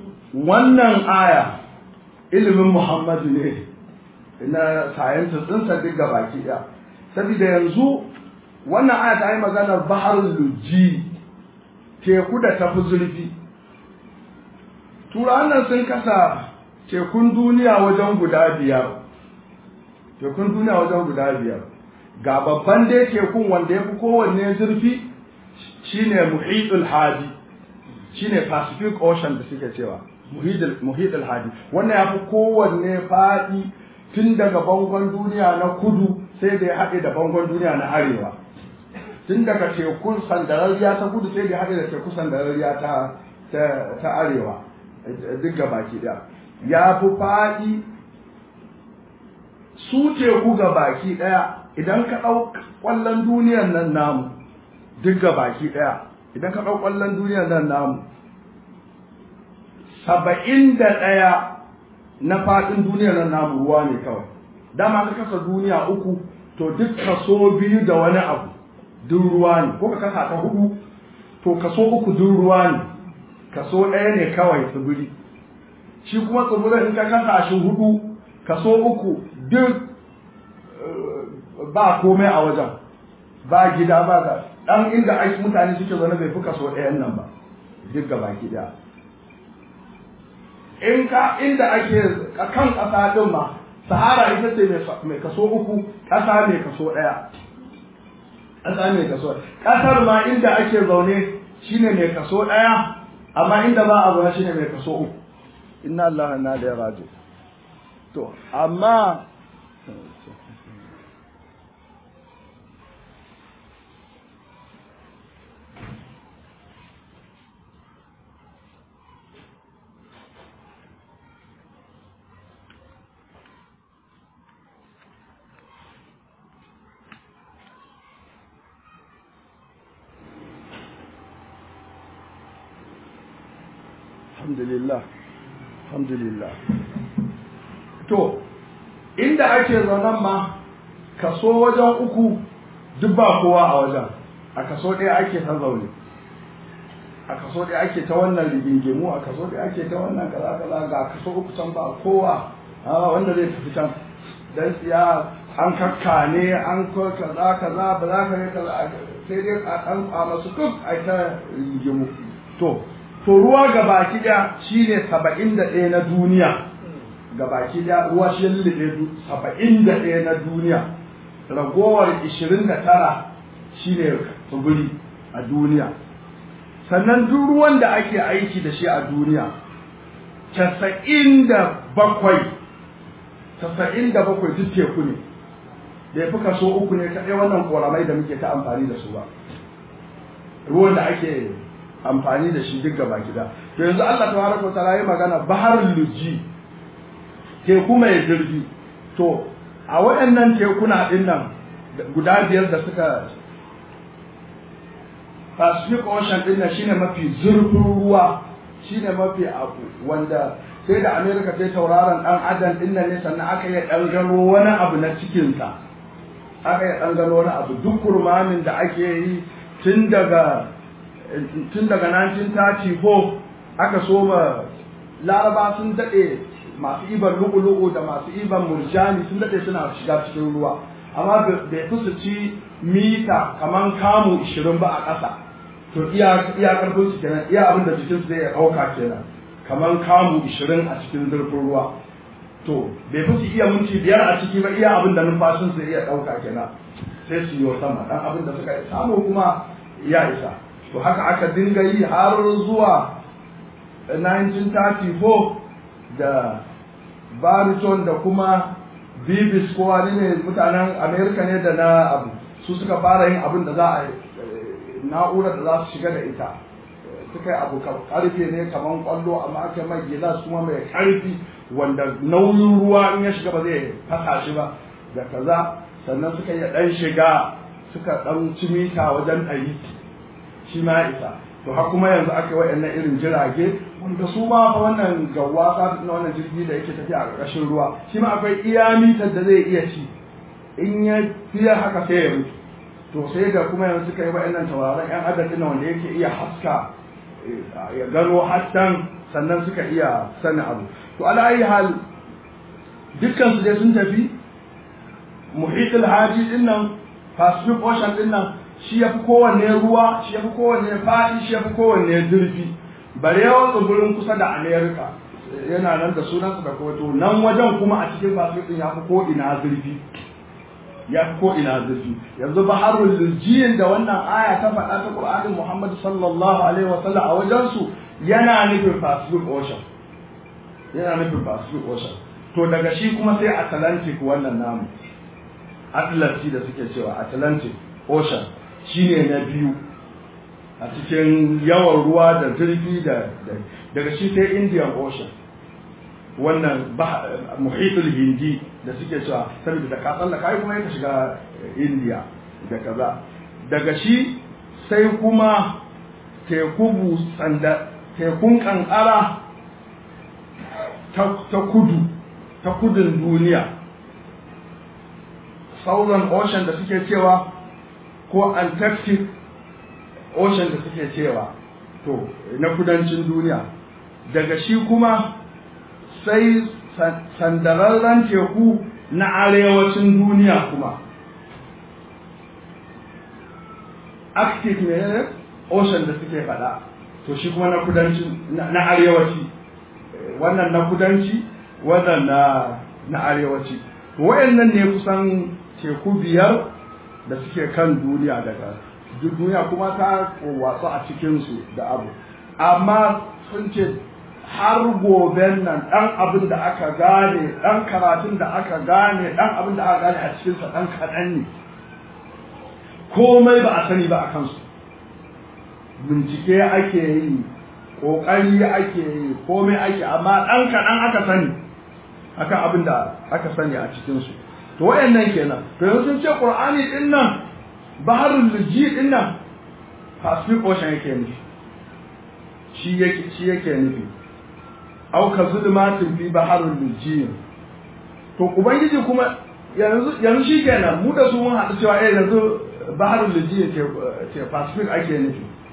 wannan aya ilimin Muhammadu ne na sciences ɗinsa duk ga baki ɗaya saboda yanzu wannan aya ta yi maganar bahar luji teku da tafi zurfi turawan nan sun kasa tekun duniya wajen guda biyar tekun duniya wajen guda biyar ga babban dai tekun wanda ya fi kowanne zurfi shine muhitul hadi shine pacific ocean da suke cewa muhitul hadi wannan ya fi kowanne faɗi tun daga bangon duniya na kudu sai da ya haɗe da bangon duniya na arewa tun daga tekun sandarariya ta kudu sai da ya haɗe da tekun sandarariya ta ta arewa duk ga baki ɗaya ya fi faɗi su teku ga baki ɗaya idan ka ɗau ƙwallon duniyar nan namu duk ga baki ɗaya idan ka ɗau ƙwallon duniyar nan namu saba'in da ɗaya na faɗin duniyar nan namu ruwa ne kawai dama ka kasa duniya uku to duk kaso biyu da wani abu duk ruwa ne ko ka kasa ta hudu to kaso uku duk ruwa ne kaso ɗaya ne kawai tsibiri shi kuma tsibirin in ka kasa shi hudu kaso uku duk ba komai a wajen ba gida ba ga ɗan inda aiki mutane suke zaune bai fi kaso ɗayan nan ba duk ga baki ɗaya in ka inda ake kan ƙasa ɗin ma sahara ita ce mai kaso uku ƙasa mai kaso ɗaya ƙasa mai kaso ƙasar ma inda ake zaune shine mai kaso ɗaya amma inda ba a zaune shine mai kaso uku inna Allah na da ya rajo to amma alhamdulillah alhamdulillah to inda ake zaunan ma kaso wajen uku duk ba kowa a wajen a kaso ɗaya ake ta zaune a kaso kaso ɗaya ake ta wannan rigingimu a kaso ɗaya ake ta wannan kaza kaza ga kaso uku can ba kowa a wanda zai tafi can dan siya an kakkane an ko kaza kaza ba za ka yi kaza sai dai a ɗan a masu kuk a ta rigingimu to to ruwa ga baki ɗaya shine saba'in da ɗaya na duniya ga baki ɗaya ruwa shi lullube saba'in da ɗaya na duniya ragowar ishirin da tara shine tsibiri a duniya sannan duk ruwan da ake aiki da shi a duniya casa'in da bakwai casa'in da bakwai duk teku ne da ya fi kaso uku ne kaɗai wannan ƙoramai da muke ta amfani da su ba ruwan da ake amfani da shi duk gaba gida to yanzu Allah ta baraka ta yi magana bahar luji teku mai zurfi to a waɗannan tekuna ɗin nan guda biyar da suka Pacific Ocean ɗin nan shine mafi zurfin ruwa shine mafi abu wanda sai da America ta tauraron ɗan adam ɗin nan ne sannan aka yi ɗan gano wani abu na cikinsa aka yi ɗan gano wani abu duk kurmamin da ake yi tun daga tun daga 1934 aka soma laraba sun daɗe masu iban lu'ulu'u da masu iban murjani sun daɗe suna shiga cikin ruwa amma bai fi su ci mita kaman kamu 20 ba a ƙasa to iya iya karfin su kenan iya abin da jikin su zai ɗauka kenan kaman kamu 20 a cikin zurfin ruwa to bai fi su iya minti biyar a ciki ba iya abin da numfashin su iya ɗauka kenan sai su yi sama dan abin da suka samu kuma ya isa to haka aka dinga yi har zuwa 1934 da bariton da kuma bibis ko wani ne mutanen amerika ne da na abu su suka fara yin abin da za a na'urar da za su shiga da ita suka yi abu karfe ne kamar kwallo amma aka mai gilas kuma mai karfi wanda nauyin ruwa in ya shiga ba zai fasa shi ba da kaza sannan suka yi dan shiga suka dan ci mita wajen ɗari shi ma isa to har kuma yanzu aka yi waɗannan irin jirage wanda su ma fa wannan gawasa na wannan jirgi da yake tafiya a ƙarƙashin ruwa shi ma akwai iya mitar da zai iya ci in ya fiye haka sai ya mutu to sai ga kuma yanzu suka yi waɗannan tauraron yan adadin na wanda yake iya haska ya gano hasken sannan suka iya sani abu to ala ayi hal dukkan su dai sun tafi muhitul haji din nan pacific ocean din nan shi ya fi kowanne ruwa shi ya fi kowanne faɗi shi ya fi kowanne zurfi bare yawan tsibirin kusa da america yana nan da sunansa da kowato nan wajen kuma a cikin pacific din ya fi ko ina zurfi ya fi ko ina zurfi yanzu baharul lurjiyin da wannan aya ta faɗa ta qur'anin muhammad sallallahu alaihi wa sallam a wajen su yana nufin pacific ocean yana nufin pacific ocean to daga shi kuma sai atlantic wannan namu atlantic da suke cewa atlantic ocean shine na biyu a cikin yawan ruwa da zurfi da daga shi sai indian ocean wannan muhitul hindi da suke cewa saboda da kasan da kai kuma yake shiga india da kaza daga shi sai kuma teku busanda tekun kankara ta kudu ta kudin duniya southern ocean da suke cewa ko antarctic ocean da suke cewa to na kudancin duniya daga shi kuma sai sandararren teku na arewacin duniya kuma arctic ne ocean da suke fada to shi kuma na kudancin na arewaci wannan na kudanci wannan na na arewaci wayannan ne kusan teku biyar da suke kan duniya daga duniya kuma ta watsu a cikinsu da abu amma sun ce har goben nan ɗan abin da aka gane ɗan karatun da aka gane ɗan abin da aka gane a cikinsa ɗan kaɗan ne komai ba a sani ba a kansu bincike ake yi ƙoƙari ake yi komai ake amma ɗan kaɗan aka sani akan abin da aka sani a cikinsu to wayannan kenan to yanzu sun ce qur'ani din nan baharul luji din nan pacific ocean yake nufi shi yake shi yake nufi au ka zulmatin fi baharul luji to ubangiji kuma yanzu yanzu shi kenan mu da su mun haɗu cewa eh yanzu baharul luji ce ce pacific ake nufi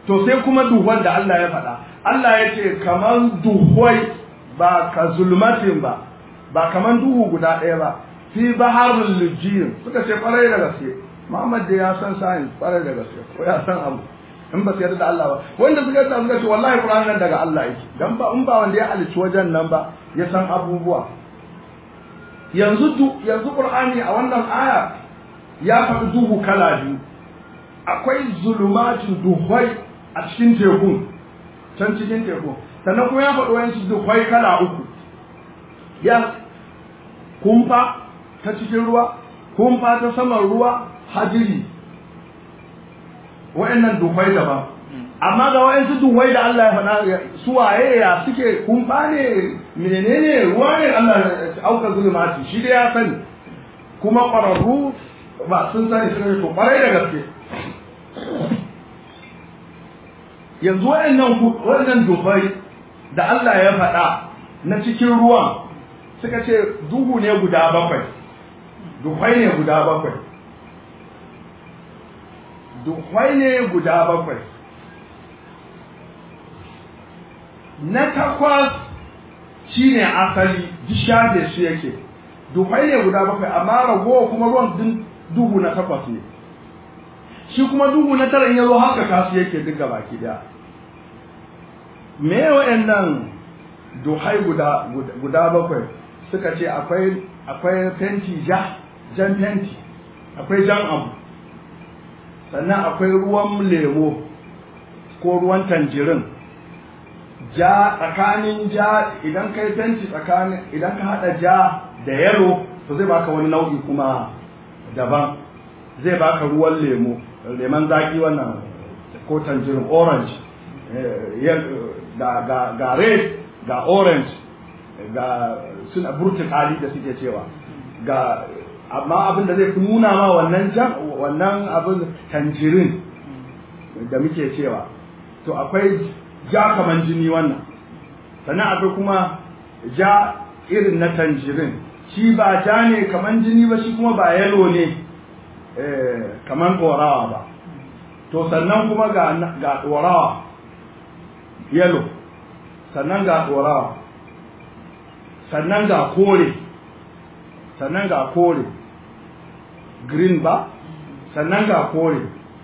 to sai kuma duhwan da Allah ya faɗa Allah ya ce kaman duhwai ba ka zulmatin ba ba kaman duhu guda ɗaya ba fi baharul lujiyin suka ce kwarai da gaske Muhammad da ya san science kwarai da gaske ko ya san abu in ba su yarda da Allah ba wanda suka yarda suka ce wallahi Qur'an nan daga Allah yake dan ba in ba wanda ya halicci wajen nan ba ya san abubuwa yanzu yanzu Qur'ani a wannan aya ya faɗi duhu kala biyu akwai zulumatu duhwai a cikin teku can cikin teku sannan kuma ya faɗi wani duhwai kala uku ya kumfa ta cikin ruwa kumfa ta saman ruwa hadiri wa'annan duhwai daban amma ga wa'ansu duhwai da Allah ya faɗa su waye ya suke kumfa ne menene ruwa ne Allah ya auka zulumati shi dai ya sani kuma ƙwararru ba sun sani sun yi to ƙwarai da gaske yanzu waɗannan waɗannan duhwai da Allah ya faɗa na cikin ruwan suka ce duhu ne guda bakwai duhwai ne guda bakwai duhwai ne guda bakwai na takwas shine asali duk shafe shi yake duhwai ne guda bakwai amma ragowa kuma ruwan din duhu na takwas ne shi kuma duhu na tara in yazo haka kasu yake duk gaba ki daya me waɗannan duhai guda guda bakwai suka ce akwai akwai fenti ja jan fenti akwai jan abu sannan akwai ruwan lemo ko ruwan tanjirin ja tsakanin ja idan kai fenti tsakanin idan ka hada ja da yalo to zai baka wani nau'i kuma daban zai baka ruwan lemo lemon zaki wannan ko tanjirin orange ga ga ga red ga orange ga suna burtukali da suke cewa ga amma abin da zai fi nuna ma wannan jan wannan abin tanjirin da muke cewa to akwai ja kaman jini wannan sannan akwai kuma ja irin na tanjirin shi ba ja ne kaman jini ba shi kuma ba yalo ne kaman ɗorawa ba to sannan kuma ga ga ɗorawa yalo sannan ga ɗorawa sannan ga kore sannan ga kore green ba sannan ga kore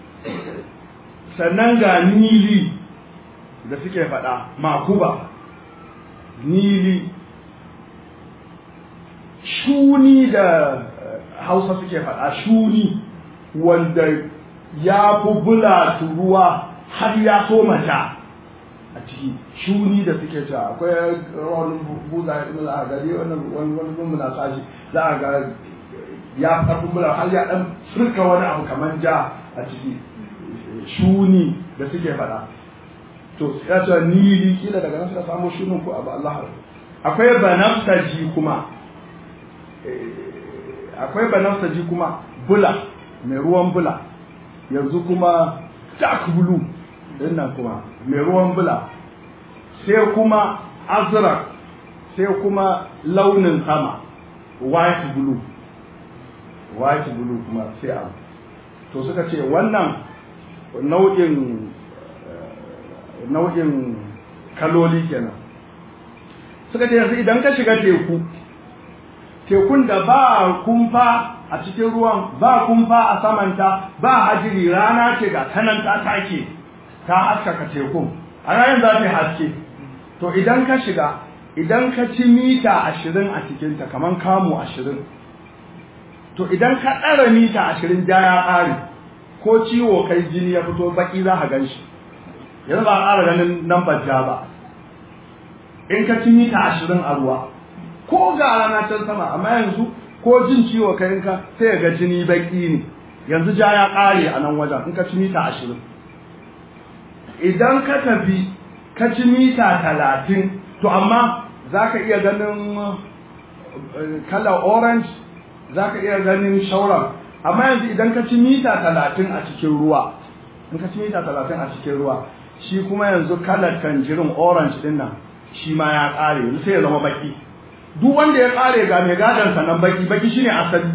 sannan ga nili da suke faɗa makuba nili shuni da hausa suke faɗa shuni wanda ya fi bula ruwa har ya so mata a ciki shuni da suke cewa akwai wani buza a gari wani wani muna sashi za a ga ya karfi bula har ya dan furka wani abu kamar ja a ciki shuni da suke faɗa to ya ce nili kila daga nan suka samu shunin ko abu Allah akwai banafsaji kuma akwai banafsaji kuma bula mai ruwan bula yanzu kuma dark blue din nan kuma mai ruwan bula sai kuma azrak sai kuma launin sama white blue white blue kuma sai abu to suka ce wannan nau'in nau'in kaloli kenan suka ce yanzu idan ka shiga teku tekun da ba kumfa a cikin ruwan ba kumfa a samanta ba hajiri rana ce ga tanan ta take ta haskaka tekun a ranar za ta haske to idan ka shiga idan ka ci mita ashirin a cikinta kamar kamu ashirin to idan ka ɗara mita ashirin ja ya ƙare ko ciwo kai jini ya fito baki za a gan shi yanzu ba a ƙara ganin nan ja ba in ka ci mita ashirin a ruwa ko ga rana can sama amma yanzu ko jin ciwo kai ka sai ga jini baki ne yanzu ja ya ƙare a nan wajen in ka ci mita ashirin idan ka tafi ka ci mita talatin to amma za ka iya ganin kalar orange za ka iya ganin shauran amma yanzu idan ka ci mita talatin a cikin ruwa in ka ci mita talatin a cikin ruwa shi kuma yanzu kalar tanjirin orange din nan shi ma ya ƙare yanzu sai ya zama baki duk wanda ya ƙare ga mai gadon sa nan baki baki shine asali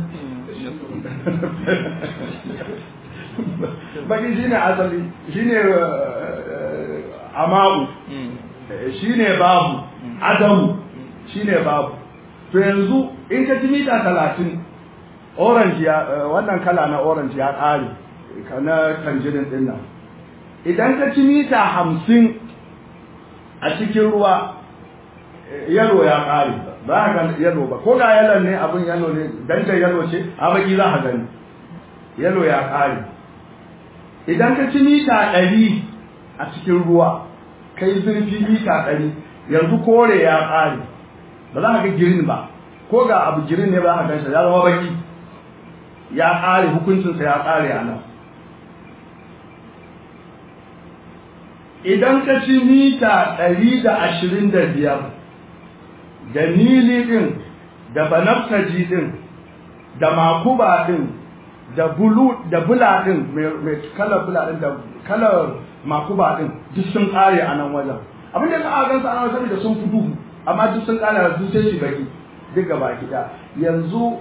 baki shine asali shine ama'u shine babu adamu shine babu to yanzu in ka ci mita talatin orange ya wannan kala na orange ya ƙare na tanjirin din nan idan ka ci mita hamsin a cikin ruwa yalo ya ƙare ba ka yalo ba ko ga yalon ne abin yalo ne dangar yalo ce a baki za ka gani yalo ya ƙare idan ka ci mita ɗari a cikin ruwa kai zurfi mita ɗari yanzu kore ya ƙare ba za ka ga girin ba ko ga abu girin ne ba za ka gan shi ya zama baki ya ƙare hukuncinsa ya ƙare a nan idan ka ci mita ɗari da ashirin da biyar da nili ɗin da banaftaji ɗin da makuba ɗin da bulu da bula ɗin mai kalar bula ɗin da kalar makuba ɗin duk sun ƙare a nan wajen abin da ka gan su ana wajen da sun fi duhu amma duk sun ƙare da duk sai shi baki duk gaba ɗaya yanzu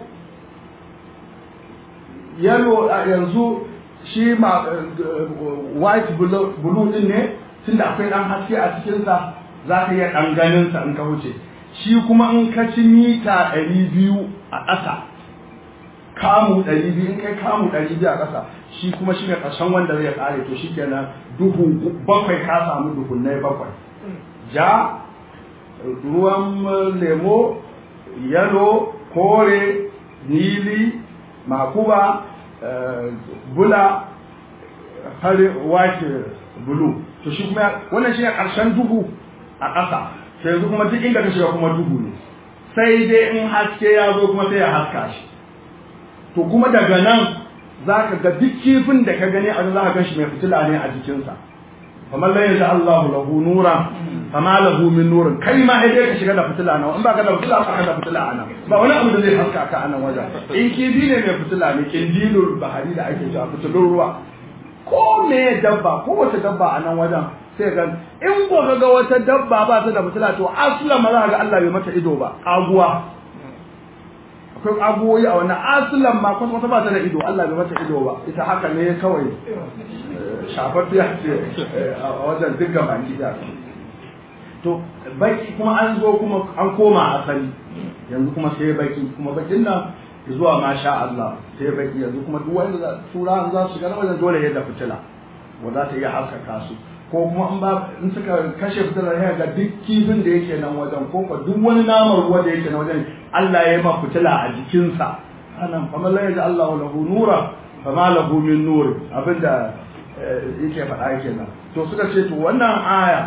yalo yanzu shi ma white blue din ne tunda akwai dan haske a cikinsa za ka iya ɗan ganinsa in ka wuce shi kuma in ka ci mita ɗari biyu a ƙasa kamu ɗari biyu in kai kamu ɗari biyu a ƙasa shi kuma shi ne ƙarshen wanda zai ƙare to shi kenan duhu bakwai ka samu duhunnai bakwai ja ruwan lemo yalo kore nili makuba bula fari white blue to shi kuma wannan shi ne ƙarshen duhu a ƙasa sai yanzu kuma duk inda ka shiga kuma duhu ne sai dai in haske ya zo kuma sai ya haska shi to kuma daga nan za ka ga duk kifin da ka gani a za ka gan shi mai fitila ne a jikinsa kamar la yaja Allahu lahu nura fama lahu min nurin kai ma sai dai ka shiga da fitila nan in ba ka da fitila ba ka da fitila a nan ba wani abu da zai haska ka a nan wajen in kifi ne mai fitila ne kindilul bahari da ake cewa fitilun ruwa ko me dabba ko wata dabba a nan wajen sai ga in ko ga wata dabba ba ta da fitila to aslan ma za ga Allah bai mata ido ba kaguwa akwai kaguwoyi a wannan aslan ma kwata wata ba ta da ido Allah bai mata ido ba ita haka ne kawai shafaffiya ce a wajen duk baki da to baki kuma an zo kuma an koma asali yanzu kuma sai baki kuma bakin nan zuwa masha Allah sai baki yanzu kuma duk wanda tura za su shiga wajen dole yadda fitila wanda za ta iya haskaka su ko kuma in ba in suka kashe fitilar ya ga duk kifin da yake nan wajen ko ko duk wani naman ruwa da yake nan wajen Allah ya yi ma fitila a jikinsa anan fa la yaja Allah lahu nura fa ma lahu min nur abinda yake faɗa kenan to suka ce to wannan aya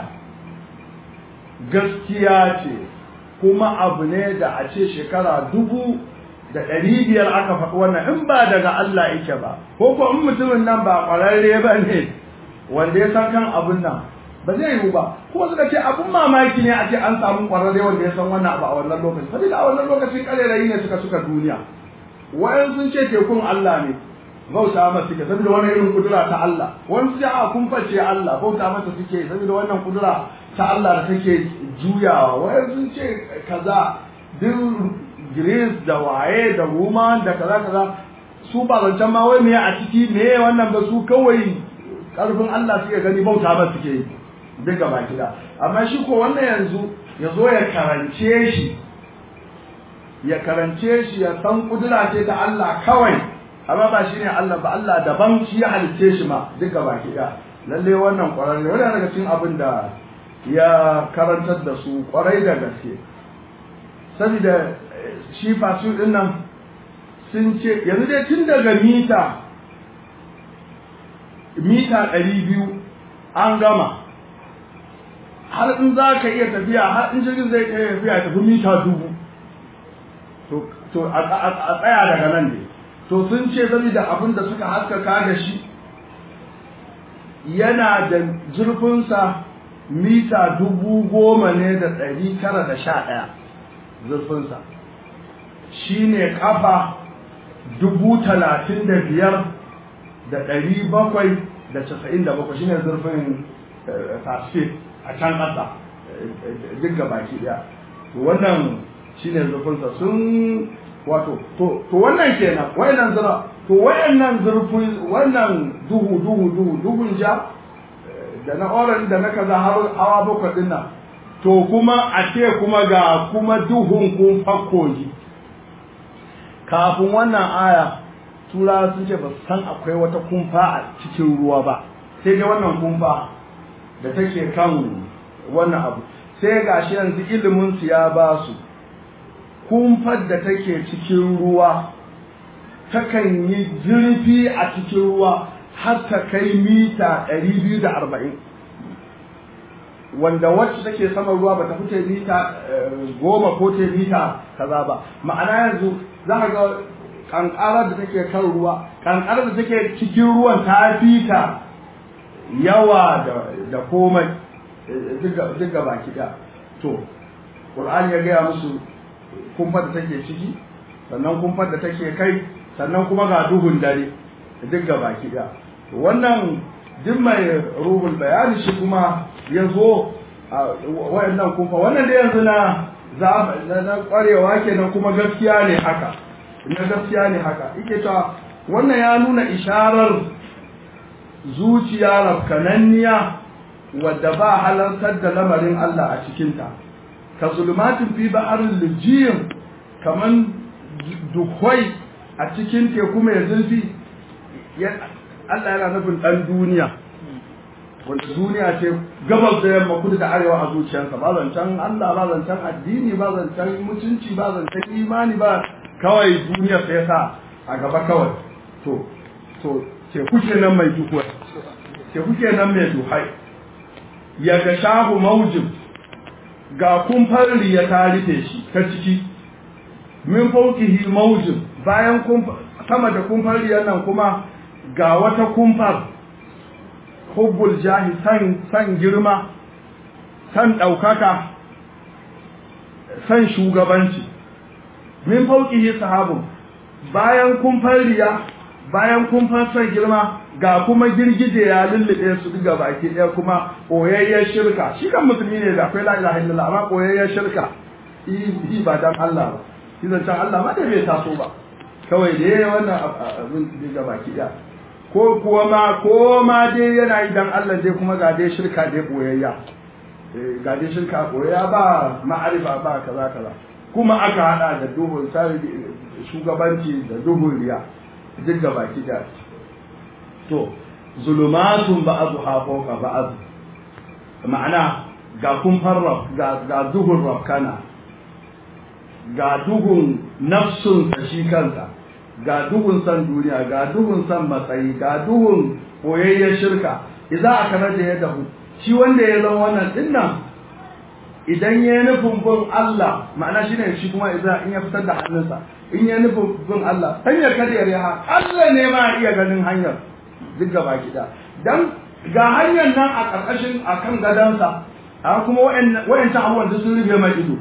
gaskiya ce kuma abu ne da a ce shekara dubu da ɗari biyar aka faɗi wannan in ba daga Allah yake ba ko ko in mutumin nan ba ƙwararre ba ne wanda ya san kan abun nan ba zai yiwu ba kuma suka ce abun mamaki ne a ce an samu ƙwararre wanda ya san wannan abu a wannan lokaci saboda a wannan lokacin ƙarerayi ne suka suka duniya wayan sun ce tekun Allah ne bauta masa suke saboda wannan irin kudura ta Allah wani su a kun face Allah bauta masa suke saboda wannan kudura ta Allah da take juyawa wayan sun ce kaza duk Greece da waye da Roma da kaza kaza su ba zancen ma wai me a ciki me wannan ba su kawai karfin Allah suke gani bauta ba suke yi duk gaba gida amma shi ko wannan yanzu ya zo ya karance shi ya karance shi ya san kudura ce ta Allah kawai amma ba shi ne Allah ba Allah daban shi ya halicce shi ma duk gaba gida lalle wannan kwararre wannan daga cikin abin da ya karantar da su kwarai da gaske saboda shi fasu din nan sun ce yanzu dai tun daga mita mita ɗari biyu an gama har in za ka iya tafiya har in jirgin zai iya tafiya tafi mita dubu to a tsaya daga nan ne to sun ce saboda abin da suka haskaka da shi yana da zurfinsa mita dubu goma ne da ɗari tara da sha ɗaya zurfinsa shi ne kafa dubu talatin da biyar da ɗari bakwai da casa'in da bakwai shi ne zurfin pacific a can ƙasa duk ga baki ɗaya wannan shi ne zurfinsa sun wato to wannan kenan wayannan zura to wayannan zurfi wannan duhu duhu duhu duhun ja da na orange da na kaza har hawa bakwai din nan to kuma a ce kuma ga kuma duhun kun fakkoji kafin wannan aya turawa sun ce ba su san akwai wata kumfa a cikin ruwa ba sai dai wannan kumfa da take kan wannan abu sai gashi yanzu ilimin su ya ba su kumfar da take cikin ruwa takan yi zurfi a cikin ruwa har ta kai mita 240 wanda wacce take saman ruwa ba ta fice mita goma ko ta mita kaza ba ma'ana yanzu za ka ga kankarar da take kan ruwa kankarar da take cikin ruwan ta fita yawa da komai duk ga baki ɗaya to ƙur'ani ya gaya musu kumfar da take ciki sannan kumfar da take kai sannan kuma ga duhun dare duk ga baki ɗaya wannan duk mai ruhul bayani shi kuma ya zo a wayannan kumfa wannan da yanzu na na kwarewa kenan kuma gaskiya ne haka na gaskiya ne haka yake ta wannan ya nuna isharar zuciya rafkananniya wadda ba halartar da lamarin Allah a cikinta ka zulmatin fi ba'arin lijiyin kaman dukwai a cikin teku mai zurfi Allah yana nufin ɗan duniya wanda duniya ce gabas da yamma kudu da arewa a zuciyarsa ba zancen Allah ba zancen addini ba zancen mutunci ba zancen imani ba kawai duniya sai sa a gaba kawai to to ce kuke nan mai duhuwai ce kuke nan mai duhai ya ga shahu maujin ga kumfar ya ta rufe shi ta ciki min faukihi maujin bayan sama da kumfar nan kuma ga wata kumfar hubbul jahi san san girma san ɗaukaka san shugabanci min fauqihi sahabun bayan kun riya bayan kun san girma ga kuma girgije ya lullube su duka baki ɗaya kuma koyayyen shirka shi kan musulmi ne da akwai la ilaha illallah amma koyayyen shirka yi ba dan Allah ba shi zan Allah ma da bai taso ba kawai da yayi wannan abin duka baki ɗaya ko kuwa ma ko ma dai yana yi dan Allah dai kuma ga dai shirka dai boyayya ga dai shirka boyayya ba ma'arifa ba kaza kaza kuma aka hada da duhun shugabanci da duhun riya duk ga baki da to zulumatun ba'adu ha fawqa ba'd ma'ana ga kun farra ga ga duhun rafkana ga duhun nafsun shi kansa ga duhun san duniya ga duhun san matsayi ga duhun koyayyen shirka idan aka rage ya dahu shi wanda ya zama wannan dinnan idan ya nufin bin Allah ma'ana shine shi kuma idan in ya fitar da hannunsa in ya nufin bin Allah hanyar kariyar ya Allah ne ma iya ganin hanyar duk gaba gida dan ga hanyar nan a ƙarƙashin akan gadansa a kuma wayancan abubuwan duk sun rufe mai ido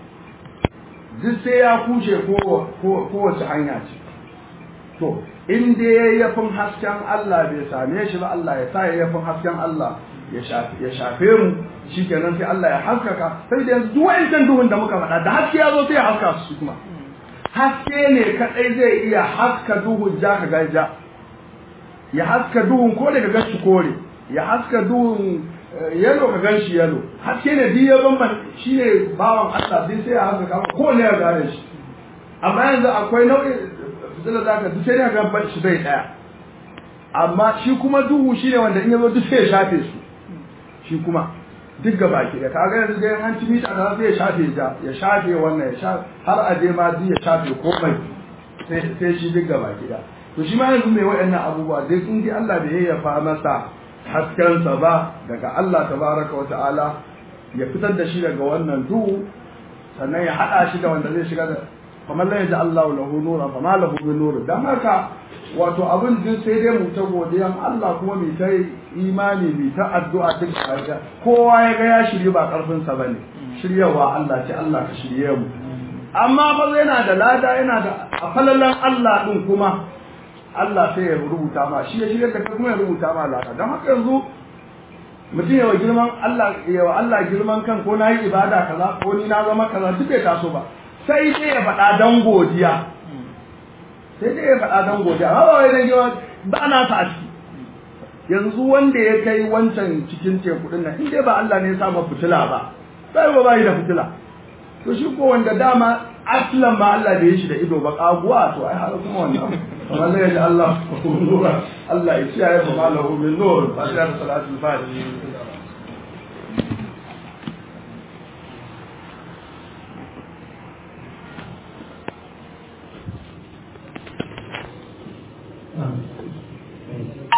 duk sai ya kushe kowace hanya ce to in dai yayyafin hasken Allah bai same shi ba Allah ya sa yayyafin hasken Allah ya shafe mu shikenan sai Allah ya haskaka sai da yanzu duk wa'ancan duhun da muka faɗa da haske ya zo sai ya haska su kuma haske ne kadai zai iya haska duhun ja ka gaja ya haska duhun ko daga gashi kore ya haska duhun yalo ka ganshi yalo haske ne duk ya bamban shine bawan Allah sai sai ya haska ko ne ya gane shi amma yanzu akwai nau'in fitila za ka duk sai ga ban shi bai daya amma shi kuma duhu shi ne wanda in yazo duk sai ya shafe su shi kuma duk gaba ki da kaga yanzu dai an ci mita da sai ya shafe ja ya shafe wannan ya shafe har a je ma duk ya shafe komai sai sai shi duk gaba ki da to shi ma yanzu mai waɗannan abubuwa dai in dai Allah bai yayyafa masa haskensa ba daga Allah tabaraka wa ta'ala ya fitar da shi daga wannan duhu sannan ya haɗa shi da wanda zai shiga da kamar la yaji Allah lahu nura fa ma lahu min nur dan haka wato abin din sai dai mu ta godiyan Allah kuma mu ta imani mu ta addu'a duk kaga kowa ya ga ya shirye ba karfin sa bane shiryawa Allah ce Allah ka shirye mu amma fa yana da lada yana da afalalan Allah din kuma Allah sai ya rubuta ma shi ya shirye da kuma ya rubuta ma lada dan haka yanzu mutum yawa girman Allah yawa Allah girman kan ko na yi ibada kaza ko ni na zama kaza duk bai taso ba sai dai ya faɗa don godiya sai dai ya faɗa don godiya amma ba wai dan yawa ba na ta a ciki yanzu wanda ya kai wancan cikin teku din nan in dai ba Allah ne ya sa ma fitila ba sai ba bai da fitila to shi ko wanda dama aslan ba Allah da ya shi da ido ba kaguwa to ai har kuma wannan kamar ne da Allah nura Allah ya ciyaye fa malahu min nur fatiha da salatul fatiha Amin.